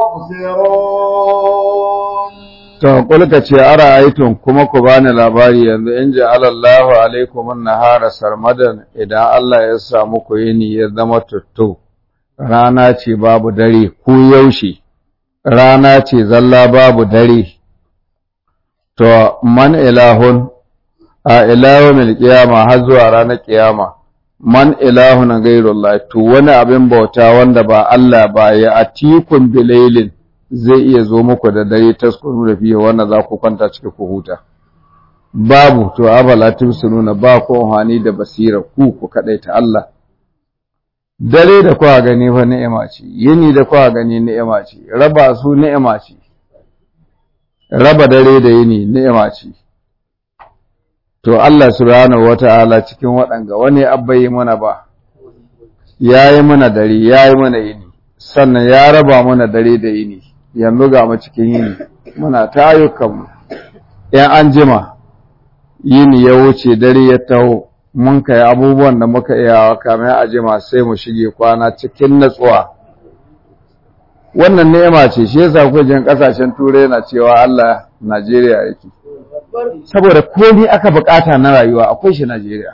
تبصرون To, kulka ce, Ara aitun kuma ku bani labari yanzu in ji alallahu alaikum nahara sarmadan idan Allah ya samu ku yini ya zama tuttu, rana ce babu dare, ku yaushe, rana ce zalla babu dare. To, man ilahun, a ilahun milkiyama har zuwa ranar kiyama, man ilahun gairullah, to wani abin bauta wanda ba Allah ba ya atikun bilailin. zai iya zo muku da dare taskuru da fiye wanda za ku kwanta ciki ku huta babu to abala tumsununa ba ko hani da basira ku ku kadaita Allah dare da kwa gani fa ni'ima ce yini da kwa gani ni'ima ce raba su ni'ima ce raba dare da yini ni'ima ce to Allah subhanahu wata'ala cikin waɗanga wani abbai mana ba yayi mana dare yayi mana yini sannan ya raba mana dare da yini yanzu ga mu cikin yini muna ta ayyukanmu ‘yan an jima yini ya wuce dare ya taho mun kai abubuwan da muka iya kamar a jima sai mu shige kwana cikin natsuwa wannan ni'ima ce shi yasa kujin kasashen turai na cewa Allah Najeriya yake saboda komai aka bukata na rayuwa akwai shi Najeriya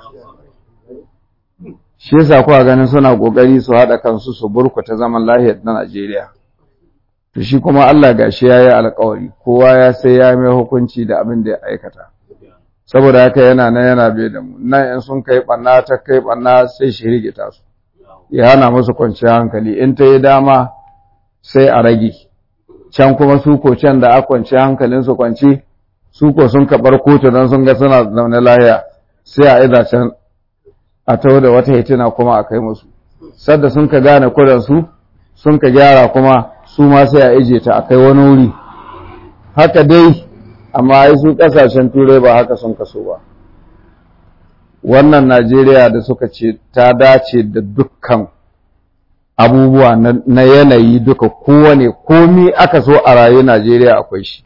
shi yasa kuwa ganin suna kokari su haɗa kansu su burkuta zaman lahiyar na Najeriya to shi kuma Allah gashi yayi alƙawari kowa ya sai ya mai hukunci da abin da ya aikata saboda haka yana nan yana bai da mu nan in sun kai banna ta kai banna sai shi rigita su ya hana musu kwanciyar hankali in ta yi dama sai a rage can kuma su ko can da a kwanciyar hankalin su kwanci su ko sun kabar kotu don sun ga suna zaune lahiya sai a iza can a taho da wata hitina kuma a kai musu sadda sun ka gane kudansu sun ka gyara kuma su ma sai a ije ta a kai wani wuri haka dai amma ai su kasashen turai ba haka sun kaso ba wannan najeriya da suka ce ta dace da dukkan abubuwa na yanayi duka kowane komi aka so a rayu najeriya akwai shi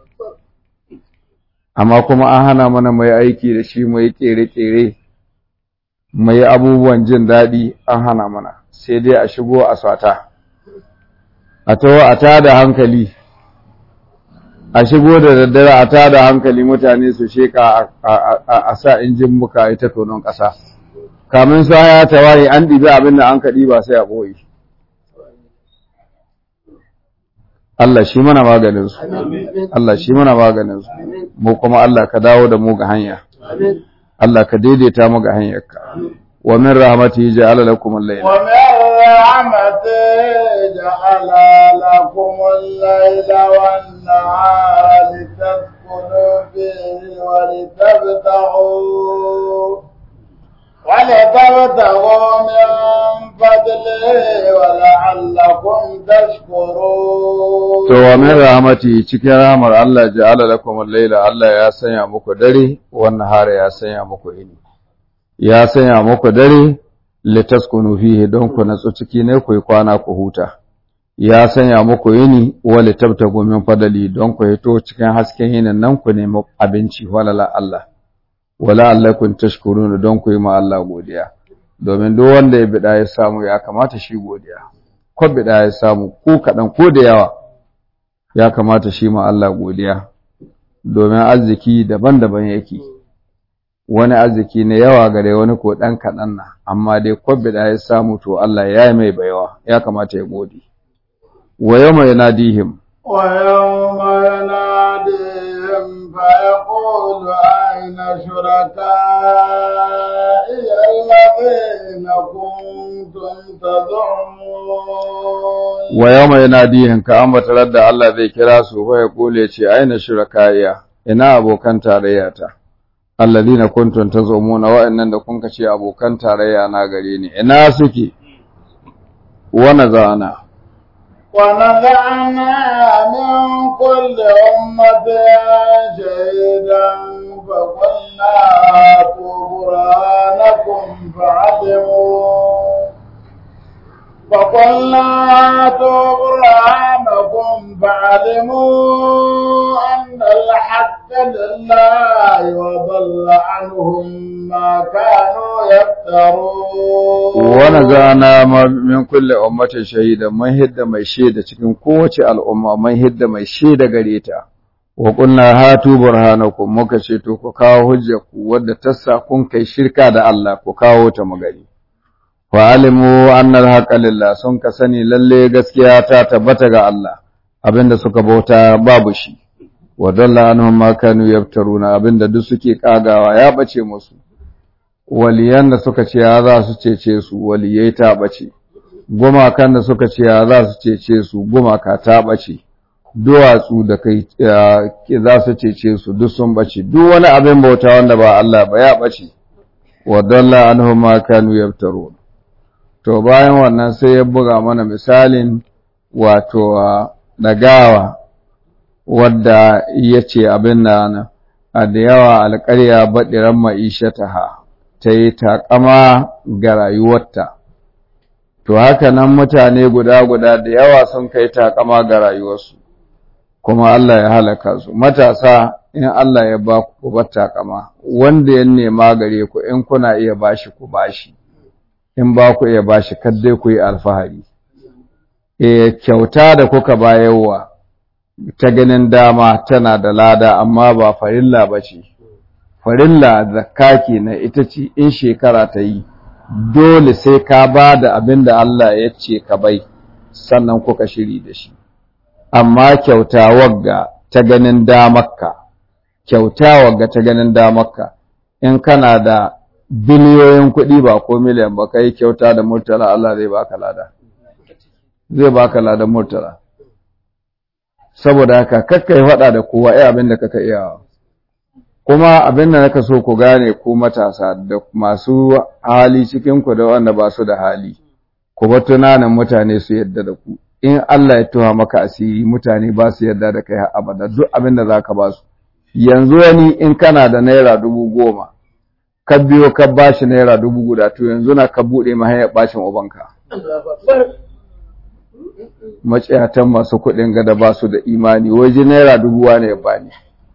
amma kuma an hana mana mai aiki da shi mai kere-kere mai abubuwan jin daɗi an hana mana sai dai a shigo a sata a taho a tada hankali a shigo da daddare a tada hankali mutane su sheka a sa injin muka ita tonon ƙasa kamin su haya ta waye an ɗibi abin da an kaɗi ba sai a ɓoye Allah shi mana maganinsu Allah shi mana maganinsu mu kuma Allah ka dawo da mu ga hanya Allah ka daidaita mu ga hanyarka wa min rahmatihi ja'ala lakum al-layla wa min rahmatihi ja'ala lakum al-layla wan-nahara litaskunu fihi wa litabtaghu ولتبتغوا من فضله ولعلكم تشكرون to wa min rahmati cikin rahmar Allah ja'ala lakum al-layla Allah ya sanya muku dare wannan hare ya sanya muku ini ya sanya muku dare litaskunu fihi don ku natsu ciki ne ku kwana ku huta ya sanya muku yini wa litabtagu min fadali don ku hito cikin hasken yinin nan ku nemi abinci walala Allah wala allakun tashkuruna don ku yi ma Allah godiya domin duk wanda ya bida ya samu ya kamata shi godiya ko bida ya samu ko kadan ko da yawa ya kamata shi ma Allah godiya domin arziki daban-daban yake wani arziki ne yawa gare wani ko dan kadan na amma dai ko bida ya samu to Allah ya yi mai baiwa ya kamata ya gode wa yawma yanadihim wa yawma yanadihim fa yaqulu أين شركائي الذين كنتم تزعمون ويوم يناديهم كأما تردى الله ذي كراسه ويقول يتي أين شركائي إنا أبو كان تارياتا الذين كنتم تزعمون وإن كنت شي أبو كان تاريا ناغريني إنا سكي ونزعنا ونزعنا من كل أمة شهيدا فقلنا هاتوا برهانكم فعلموا فقلنا هاتوا برهانكم فعلموا أن الحق لله وضل عنهم ما كانوا يفترون ونزعنا من كل أمة شهيدا من هد ما يشهد cikin kowace al'umma man hidda mai shaida gare ta wa qulna hatu burhanakum muka ce to ku kawo hujjarku wadda tassa kun kai shirka da Allah ku kawo ta magani wa alimu anna al lillah sun ka sani lalle gaskiya ta tabbata ga Allah abinda suka bauta babu shi wa dalla anhum ma kanu yaftaruna abinda duk suke kagawa ya bace musu waliyan da suka ce ya za su cece su waliyai ta bace gumakan da suka ce ya za su cece su gumaka ta bace duwatsu da kai za su cece su duk sun bace duk wani abin bauta wanda ba Allah ba ya bace wa dalla anhum ma kanu yaftarun to bayan wannan sai ya buga mana misalin wato dagawa wadda yace abin nan a da yawa alƙarya baɗiran ma'ishataha ta yi taƙama ga rayuwarta to haka nan mutane guda guda da yawa sun kai taƙama ga rayuwarsu kuma Allah ya halaka su matasa in Allah ya ba ku bar takama wanda ya nema gare ku in kuna iya bashi ku bashi in ba ku iya bashi kadai ku yi alfahari eh kyauta da kuka bayarwa ta ganin dama tana da lada amma ba farilla bace farilla zakka kenan ita ce in shekara ta yi dole sai ka ba da abin da Allah ya ce ka bai sannan kuka shiri da shi amma kyauta wagga ta ganin damarka kyauta wagga ta ganin damarka in kana da biliyoyin kuɗi ba ko miliyan ba kai kyauta da murtala Allah zai baka lada zai baka ladan murtala saboda haka kakkai faɗa da kowa ai abin da kaka iya kuma abin da naka so ku gane ku matasa da masu hali cikin ku da wanda ba su da hali ku ba tunanin mutane su yadda da ku in Allah ya tuha maka asiri mutane ba su yarda da kai har abada duk abin da zaka ba su yanzu wani in kana da naira dubu goma ka biyo ka bashi naira dubu guda to yanzu na ka buɗe ma hanyar bacin ubanka maciyatan masu kuɗin gada ba su da imani waje naira dubu wane ya bani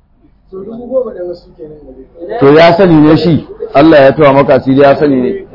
to ya sani ne shi Allah ya tuha maka asiri ya sani ne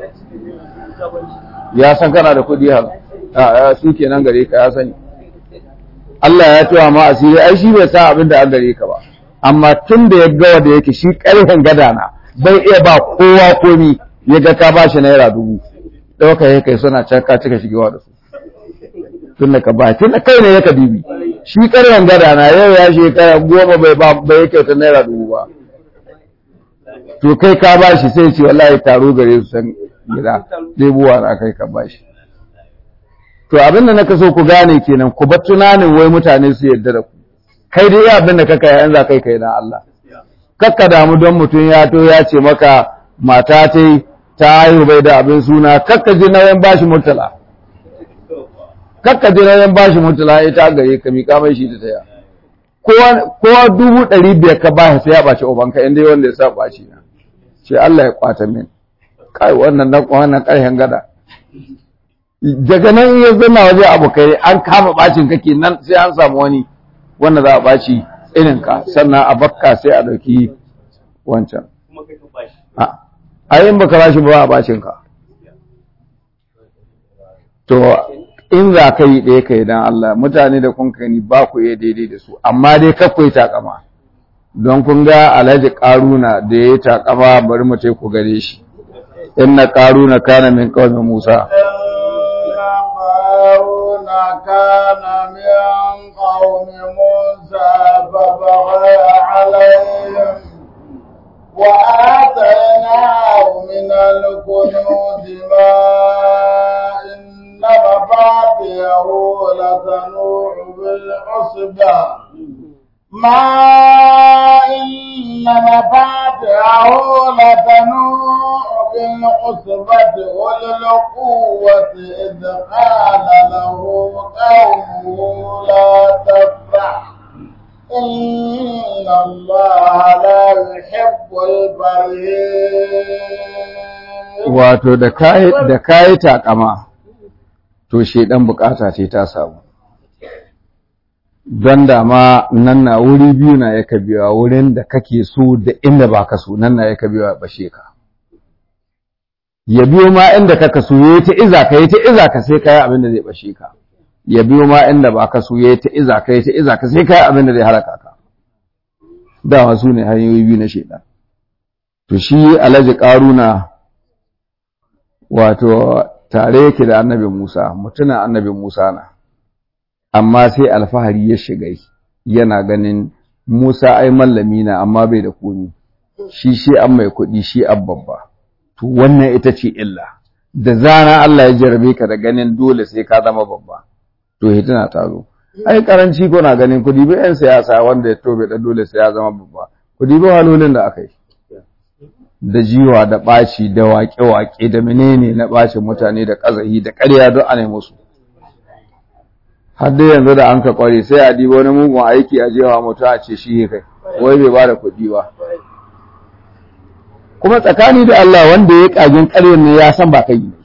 ya san kana da kuɗi har a su kenan gare ka ya sani Allah ya tuwa ma asiri ai shi bai sa abin da an gare ka ba amma tun da ya ga wanda yake shi ƙarfin gada na bai iya ba kowa komi ya ga ka bashi naira dubu ɗauka ya kai suna can ka cika shigewa da su tun da ka ba tun da kai ne ya ka bibi shi ƙarfin gada na yau ya shekara goma bai ba bai yake ta naira dubu ba to kai ka bashi sai ce wallahi taro gare su san gida ɗebuwa na kai ka bashi to abin da naka so ku gane kenan ku bar tunanin wai mutane su yarda da ku kai dai abin da kaka yayin za kai kai na Allah kakka damu don mutum ya to ya ce maka mata ta ta haihu bai da abin suna kakka ji nauyin bashi murtala kakka ji nauyin bashi murtala ita gare ka miƙa mai shi da taya kowa dubu ɗari biyar ka ba sai ya ɓaci ubanka inda wanda ya sa ɓaci na ce Allah ya kwata min kai wannan na wannan ƙarshen gada daga nan ya zama waje abokai an kama bacin kake nan sai an samu wani wanda za a baci irin ka sannan a bakka sai a dauki wancan a yin baka bashi ba a bacin ka to in za ka yi ɗaya ka yi don Allah mutane da kun kani ba ku iya daidai da su amma dai kakwai takama don kun ga alhaji ƙaruna da ya yi takama bari mu ku gare shi inna ƙaruna kana min ƙaumin musa قارون كان من قوم موسى فبغى عليهم وآتيناه من الكنوز ما إن مفاتيحه لتنوع بالعصبة ما إن مفاتحه لتنوء بالعصبة أولي القوة إذ قال له قومه لا تفرح إن الله لا يحب الفرحين wato da kayi da kayi takama to shedan bukata ce ta samu don dama nan na wuri biyu na yaka biya wurin da kake so da inda ba ka so nan na yaka biya bashe ka ya biyo ma inda kaka so yayi ta iza ka yayi ta iza ka sai kai abin da zai bashe ka ya biyo ma inda ba ka so yayi ta iza ka yayi ta iza ka sai kai abin da zai halaka ka dama su ne hanyoyi biyu na shedan to shi alhaji karuna wato tare yake da annabi Musa mutumin annabi Musa na amma sai alfahari ya shiga yana ganin Musa ai mallami na amma bai da komi shi shi an mai kuɗi shi an babba to wannan ita ce illa da zana Allah ya jarabe ka da ganin dole sai ka zama babba to hitina ta zo ai karanci ko na ganin kudi bi yan siyasa wanda ya tobe da dole sai ya zama babba kudi bi halolin da aka yi da jiwa da ɓaci da waƙe-waƙe da menene na ɓacin mutane da ƙazahi da ƙarya don ana musu har dai yanzu da an ka ƙware sai a diba wani mugun aiki a jewa mutum a ce shi kai wai bai ba da kuɗi ba kuma tsakani da Allah wanda ya ƙagin ƙaryar ne ya san ba kai ne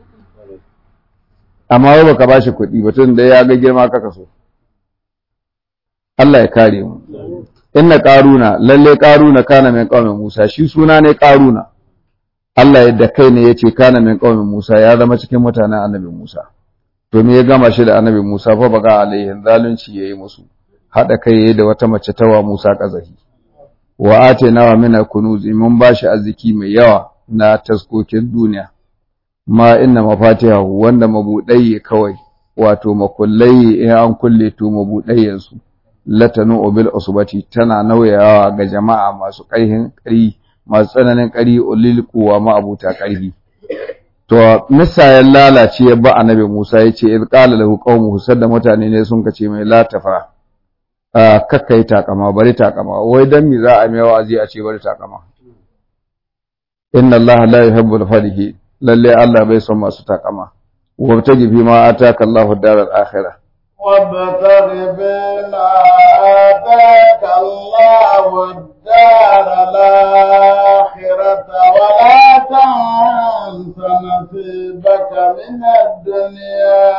amma wai baka ba shi kuɗi ba tun da ya ga girma kaka so Allah ya kare mu inna qaruna lalle qaruna kana min qaumin Musa shi suna ne qaruna Allah yadda kai ne yace kana min qaumin Musa ya zama cikin mutanen annabi Musa to me ya gama shi da annabi Musa fa baga alaihin zalunci yayi musu hada kai yayi da wata mace tawa Musa kazahi wa atena wa min kunuz mun bashi arziki mai yawa na taskokin duniya ma inna mafatihahu wanda mabudai kawai wato makullai in an kulle to mabudai su latanu bil usbati tana nauyawa ga jama'a masu ƙarhin ƙari masu tsananin ƙari ulil quwa ma abuta ƙarhi to misayan lalace ya ba annabi Musa yace id qala lahu qaumuhu sadda mutane ne sun kace mai la tafa kakkai takama bari takama wai dan mi za a mai wa'azi a ce bari takama inna allaha la yuhibbul farihi lalle Allah bai son masu takama wabtaji fi ma ataka Allahu daral akhirah وابتغ بما آتاك الله الدار الآخرة ولا تنس نصيبك من الدنيا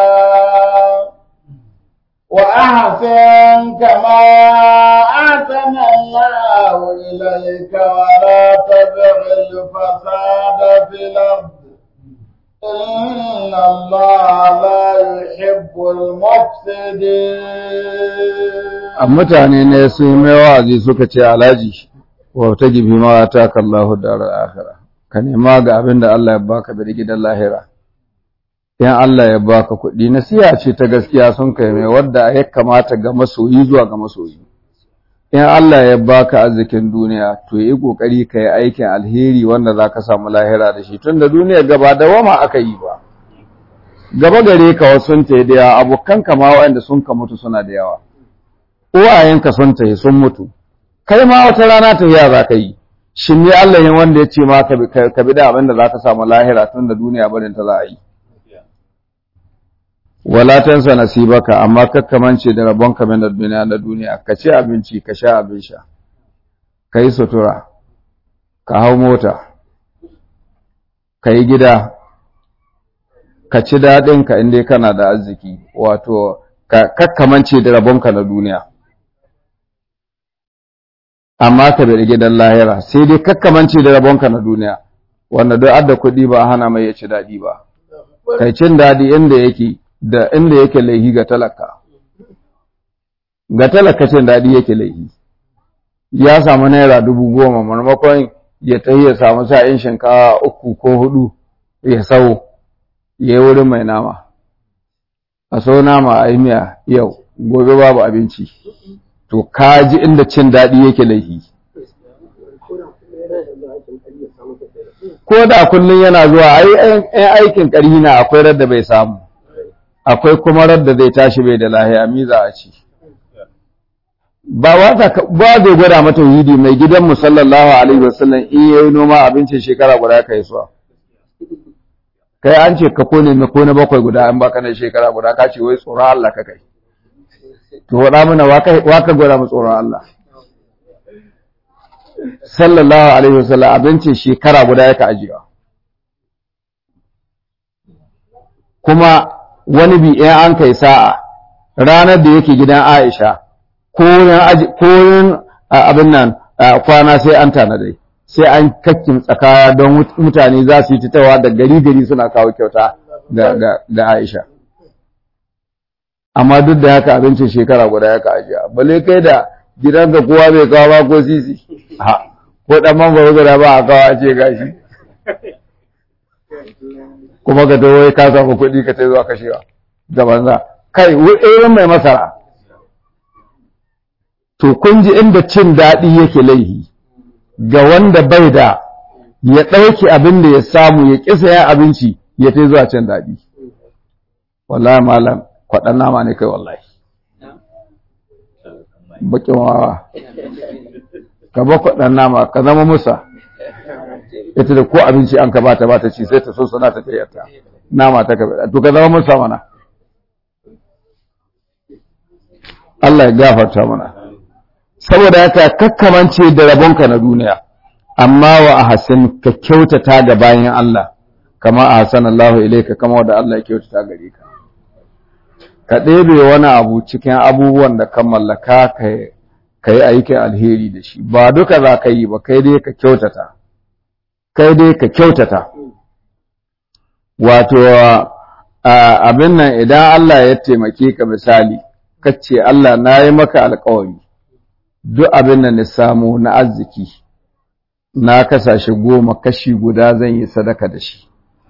وأحسن كما أحسن الله إليك ولا تبغ الفساد في الأرض إن الله لا يحب المفسدين mutane ne sun yi mai wa'azi suka ce alhaji wa ta gibi ma ta kallahu darar akhira ka nema ga abin da Allah ya baka da gidan lahira in Allah ya baka kuɗi nasiha ce ta gaskiya sun kai mai wadda ya kamata ga masoyi zuwa ga masoyi in Allah ya baka arzikin duniya to yi kokari ka yi aikin alheri wanda za ka samu lahira da shi tunda duniya gaba da wama aka yi ba gaba gare ka wasu sun ta da yawa abokan ka ma waɗanda sun ka mutu suna da yawa uwayenka sun ta sun mutu kai ma wata rana ta za ka yi shin ne Allah yin wanda ya ce ma ka bi da abin da za ka samu lahira tunda duniya barin ta za a yi wala tansa nasibaka amma kakkamance da rabonka min duniya na duniya ka ci abinci ka sha abin sha ka yi sutura ka hau mota ka yi gida ka ci daɗinka inda kana da arziki wato ka kakkamance da rabonka na duniya amma ka bi gidan lahira sai dai kakkamance da rabonka na duniya wanda duk adda kuɗi ba a hana mai ya ci daɗi ba kai cin daɗi inda yake da inda yake laihi ga talaka ga talaka cin daɗi yake laihi ya samu naira dubu goma marmakon ya tafi ya samu sa'in shinkawa uku ko hudu ya sau ya yi wurin mai nama a sau nama a yi miya yau gobe babu abinci to kaji inda cin daɗi yake laihi ko da kullum yana zuwa aikin ƙarhi na akwai radda bai samu akwai kuma radda zai tashi bai da lahiya mi za a ci ba ba zai gwada mata yidi mai gidan sallallahu alaihi wasallam in yayi noma abincin shekara guda kai suwa kai an ce ka kone mai kone bakwai guda an baka na shekara guda ka ce wai tsoron Allah ka kai to wada mana wa ka gwada mu tsoron Allah sallallahu alaihi wasallam abincin shekara guda yaka ajiya kuma wani bi in an kai sa'a ranar da yake gidan Aisha ko yin abin nan kwana sai an tanadai sai an kakkin tsakaya don mutane za su yi titawa da gari gari suna kawo kyauta ga Aisha amma duk da haka abincin shekara guda ya ka ajiya bale kai da gidan da kowa bai kawo ba ko sisi ha ko dan mangwaro guda ba a kawo a ce gashi kuma ka tawo ka samu kuɗi ka tai zuwa kashewa da banza kai irin mai masara to kun ji inda cin daɗi yake laihi ga wanda bai da ya ɗauki abin da ya samu ya ƙisa ya abinci ya tai zuwa cin daɗi wallahi malam kwaɗan nama ne kai wallahi bakin wawa ka ba kwaɗan nama ka zama musa ita da ko abinci an ka bata bata ci sai ta so sana ta tayarta nama ta ka to ka zama musa mana Allah ya gafarta mana saboda haka kakkamance da rabonka na duniya amma wa ahsin ka kyautata ga bayan Allah kama ahsanallahu ilayka kama wanda Allah ya kyautata gare ka ka ɗebe wani abu cikin abubuwan da ka mallaka ka yi aikin alheri da shi ba duka za ka yi ba kai dai ka kyautata kai dai ka kyautata wato abin nan idan Allah ya taimake ka misali kace Allah na yi maka alkawari duk abin da na samu na arziki na kasashe goma kashi guda zan yi sadaka da shi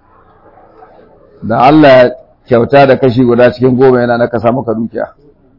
da Allah kyauta da kashi guda cikin goma yana na kasa maka dukiya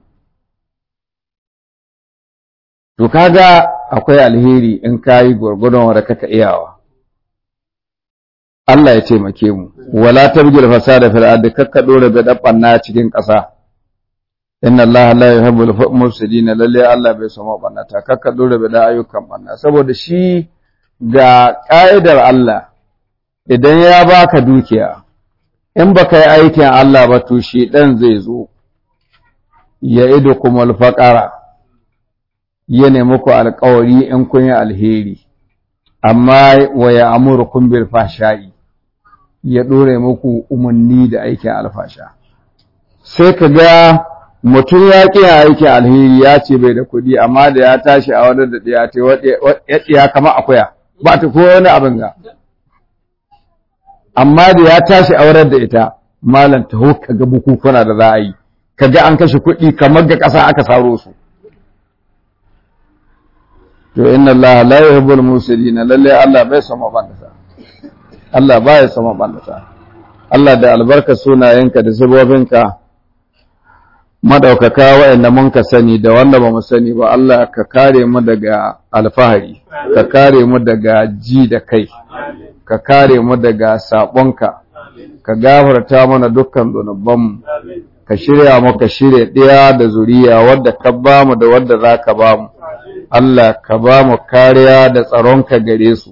to kaga akwai alheri in kayi gwargwadon wanda kaka iyawa Allah ya taimake mu wala tabgil fasada fil ardi kakka dora da dabbanna cikin ƙasa inna Allah la yuhibbul mufsidin lalle Allah bai so mabannata kakka dora da ayyukan banna saboda shi ga ƙa'idar Allah idan ya baka dukiya in baka yi aikin Allah ba to shi dan zai zo ya idu kumul faqara ya nemi ku alƙawari in kun yi alheri amma wa ya amurukum bil fashai ya ɗore muku umarni da aikin alfasha sai ka ga mutum ya ƙi aikin alheri ya ce bai da kuɗi amma da ya tashi a wadda da ɗaya ta ya kama akuya ba ta ko wani abin ga amma da ya tashi a wadda da ita malam taho ka ga bukukuna da za a yi ka ga an kashe kuɗi kamar ga ƙasa aka saro su to inna Allah la yuhibbul musidina lalle Allah bai son mabandata Allah baya son mabandata Allah da albarka sunayenka da zubobinka madaukaka wa'anda mun ka sani da wanda ba mu sani ba Allah ka kare mu daga alfahari ka kare mu daga ji da kai ka kare mu daga sabonka ka gafarta mana dukkan zunubanmu ka shirya mu ka shirya ɗaya da zuriya wadda ka bamu da wadda za ka bamu Allah ka ba mu kariya da tsaronka gare su,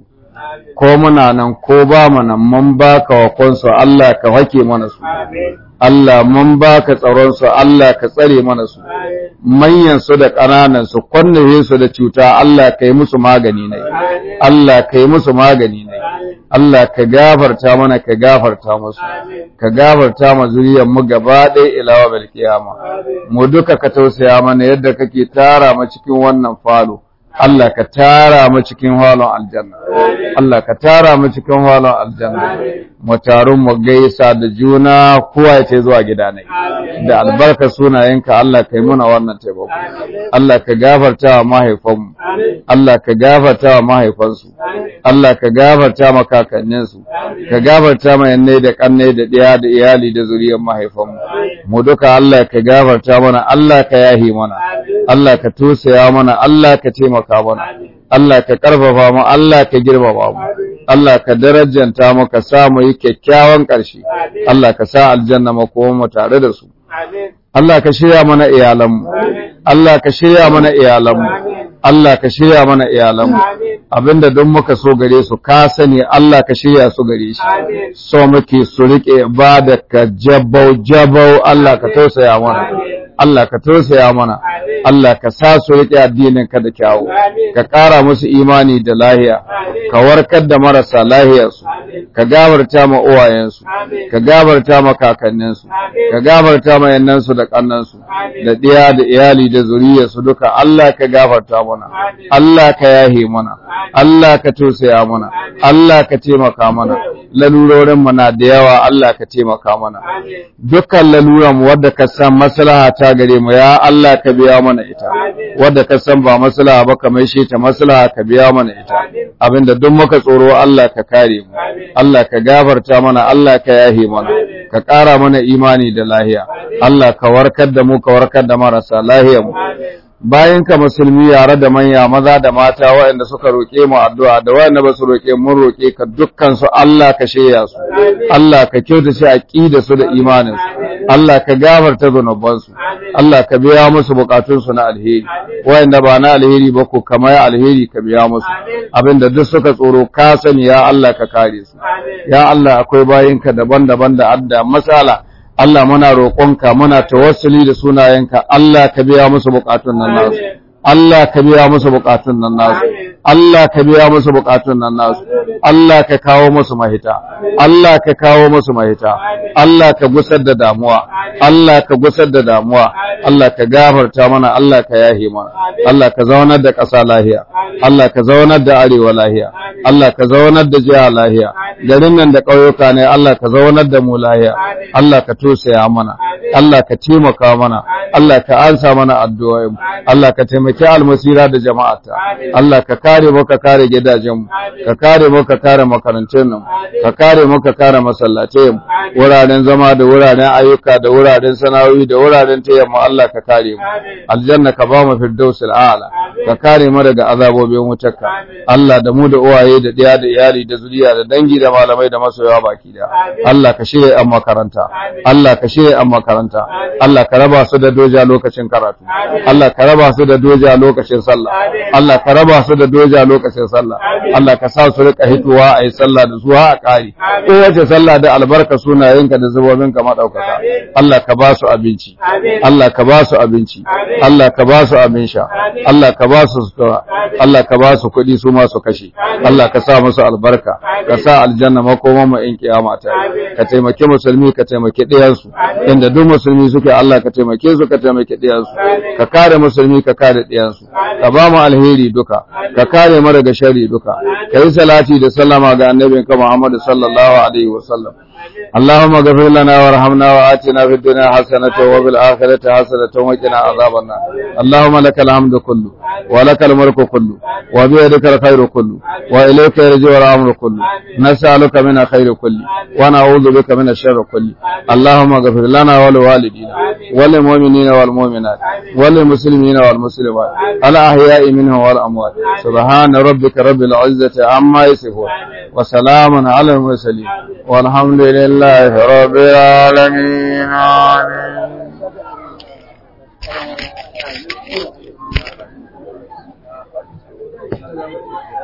ko muna nan ko ba mu nan mun ba ka wakonsu Allah ka hake mana su, Allah mun ba ka tsaronsu Allah ka tsare mana su, manyansu da ƙananansu kwanne su da cuta Allah ka yi musu magani ne, Allah ka yi musu magani ne, Allah ka gafarta mana ka gafarta musu, ka gafarta ma zuriyar mu gaba ɗaya ilawa bil kiyama. Mu duka ka tausaya mana yadda kake tara mu cikin wannan falo. Allah ka tara mu cikin halon aljanna Allah ka tara mu cikin halon aljanna mu taru mu gaisa da juna kowa ya ce zuwa gida ne da albarka sunayenka Allah ka yi muna wannan taimako Allah ka gafarta wa mahaifanmu Allah ka gafarta wa mahaifansu Allah ka gafarta ma kakanninsu ka gafarta ma yanne da kanne da ɗaya da iyali da zuriyar mahaifanmu mu duka Allah ka gafarta mana Allah ka yahi mana Allah ka tosaya mana Allah ka taimaka mana Allah ka karfafa mu Allah ka girmama mu Allah ka darajanta mu ka sa mu yi kyakkyawan ƙarshe Allah ka sa aljanna mu mu tare da su Allah ka shirya mana iyalanmu Allah ka shirya mana iyalanmu Allah ka shirya mana iyalanmu abinda don muka so gare su ka sani Allah ka shirya su gare shi so muke su rike ibada ka jabau jabau Allah ka tausaya mana Allah ka tausaya mana Allah ka sa su rike addinin ka da kyawu ka ƙara musu imani da lahiya ka warkar da marasa lahiyarsu ka gabarta ma uwayensu ka gabarta ma kakanninsu ka gabarta ma yannansu da kannansu da ɗiya da iyali da zuriyarsu duka Allah ka gafarta mana Allah ka yahe mana Allah ka tausaya mana Allah ka taimaka mana lalurorin mu na da yawa Allah ka taimaka mana dukkan laluran wadda ka san maslaha ta gare mu ya Allah ka biya mana ita wadda ka san ba maslaha ba ka mai ta maslaha ka biya mana ita abinda duk muka tsoro Allah ka kare mu Allah ka gafarta mana Allah ka yahe mana ka ƙara mana imani da lahiya Allah ka warkar da mu ka warkar da marasa lahiyar mu bayan ka musulmi yare da manya maza da mata waɗanda suka roƙe mu addu'a da waɗanda ba su roƙe mun roƙe ka dukkan su Allah ka shirya su Allah ka kyautace aqida su da imanin su Allah ka gafarta zunuban su Allah ka biya musu bukatun su na alheri waɗanda ba na alheri ba ko kamar alheri ka biya musu abinda duk suka tsoro ka sani ya Allah ka kare su ya Allah akwai bayinka daban-daban da adda masala Allah muna roƙonka muna tawassuli da sunayenka Allah ka biya musu bukatun nan nasu Allah ka biya musu bukatun nan nasu Allah ka biya musu bukatun nan nasu Allah ka kawo musu mahita Allah ka kawo musu mahita Allah ka gusar da damuwa Allah ka gusar da damuwa Allah ka gafarta mana Allah ka yahe mana Allah ka zaunar da ƙasa lahiya Allah ka zaunar da arewa lahiya Allah ka zaunar da jiha lahiya garin nan da ƙauyuka ne Allah ka zaunar da mu lahiya Allah ka tosaya mana Allah ka taimaka mana Allah ka ansa mana addu'o'in Allah ka taimaki almasira da jama'ata Allah ka kare mu ka kare gidajen mu ka kare mu ka kare makarantun mu ka kare mu ka kare masallatai mu wuraren zama da wuraren ayyuka da wuraren sana'o'i da wuraren tayammu Allah ka kare mu aljanna ka ba mu firdausul a'la ka kare mu daga azabobin wutarka Allah da mu da uwaye da ɗaya da iyali da zuriya da dangi da malamai da masoyawa baki da Allah ka shirya an makaranta Allah ka shirya an makaranta Allah ka raba su da doja lokacin karatu Allah ka raba su da doja lokacin sallah Allah ka raba su da doja lokacin sallah Allah ka sa su rika hituwa a yi sallah da zuwa a ƙari kowace sallah da albarka sunayenka da zubobinka maɗaukaka Allah ka ba su abinci Allah ka ba su abinci Allah ka ba su abin sha Allah ka ba su sutura Allah ka ba su kuɗi su ma su kashe Allah ka sa musu albarka ka sa aljanna makoman mu in kiyama ta ka taimaki musulmi ka taimaki ɗiyansu inda duk musulmi suke Allah ka taimake su ka taimaki ɗiyansu ka kare musulmi ka kare ɗiyansu ka ba mu alheri duka ka kare mu daga sharri duka ka yi salati da sallama ga annabinka Muhammad sallallahu alaihi wa sallam اللهم اغفر لنا وارحمنا وآتنا في الدنيا حسنة وفي الآخرة حسنة وقنا عذاب النار اللهم لك الحمد كله ولك الملك كله وبيدك الخير كله وإليك يرجع الأمر كله نسألك من خير كله ونعوذ بك من الشر كله اللهم اغفر لنا ولوالدينا وللمؤمنين والمؤمنات وللمسلمين والمسلمات الأحياء منهم والأموات سبحان ربك رب العزة عما يصفون وسلام على المرسلين والحمد لله رب العالمين آمين Thank you.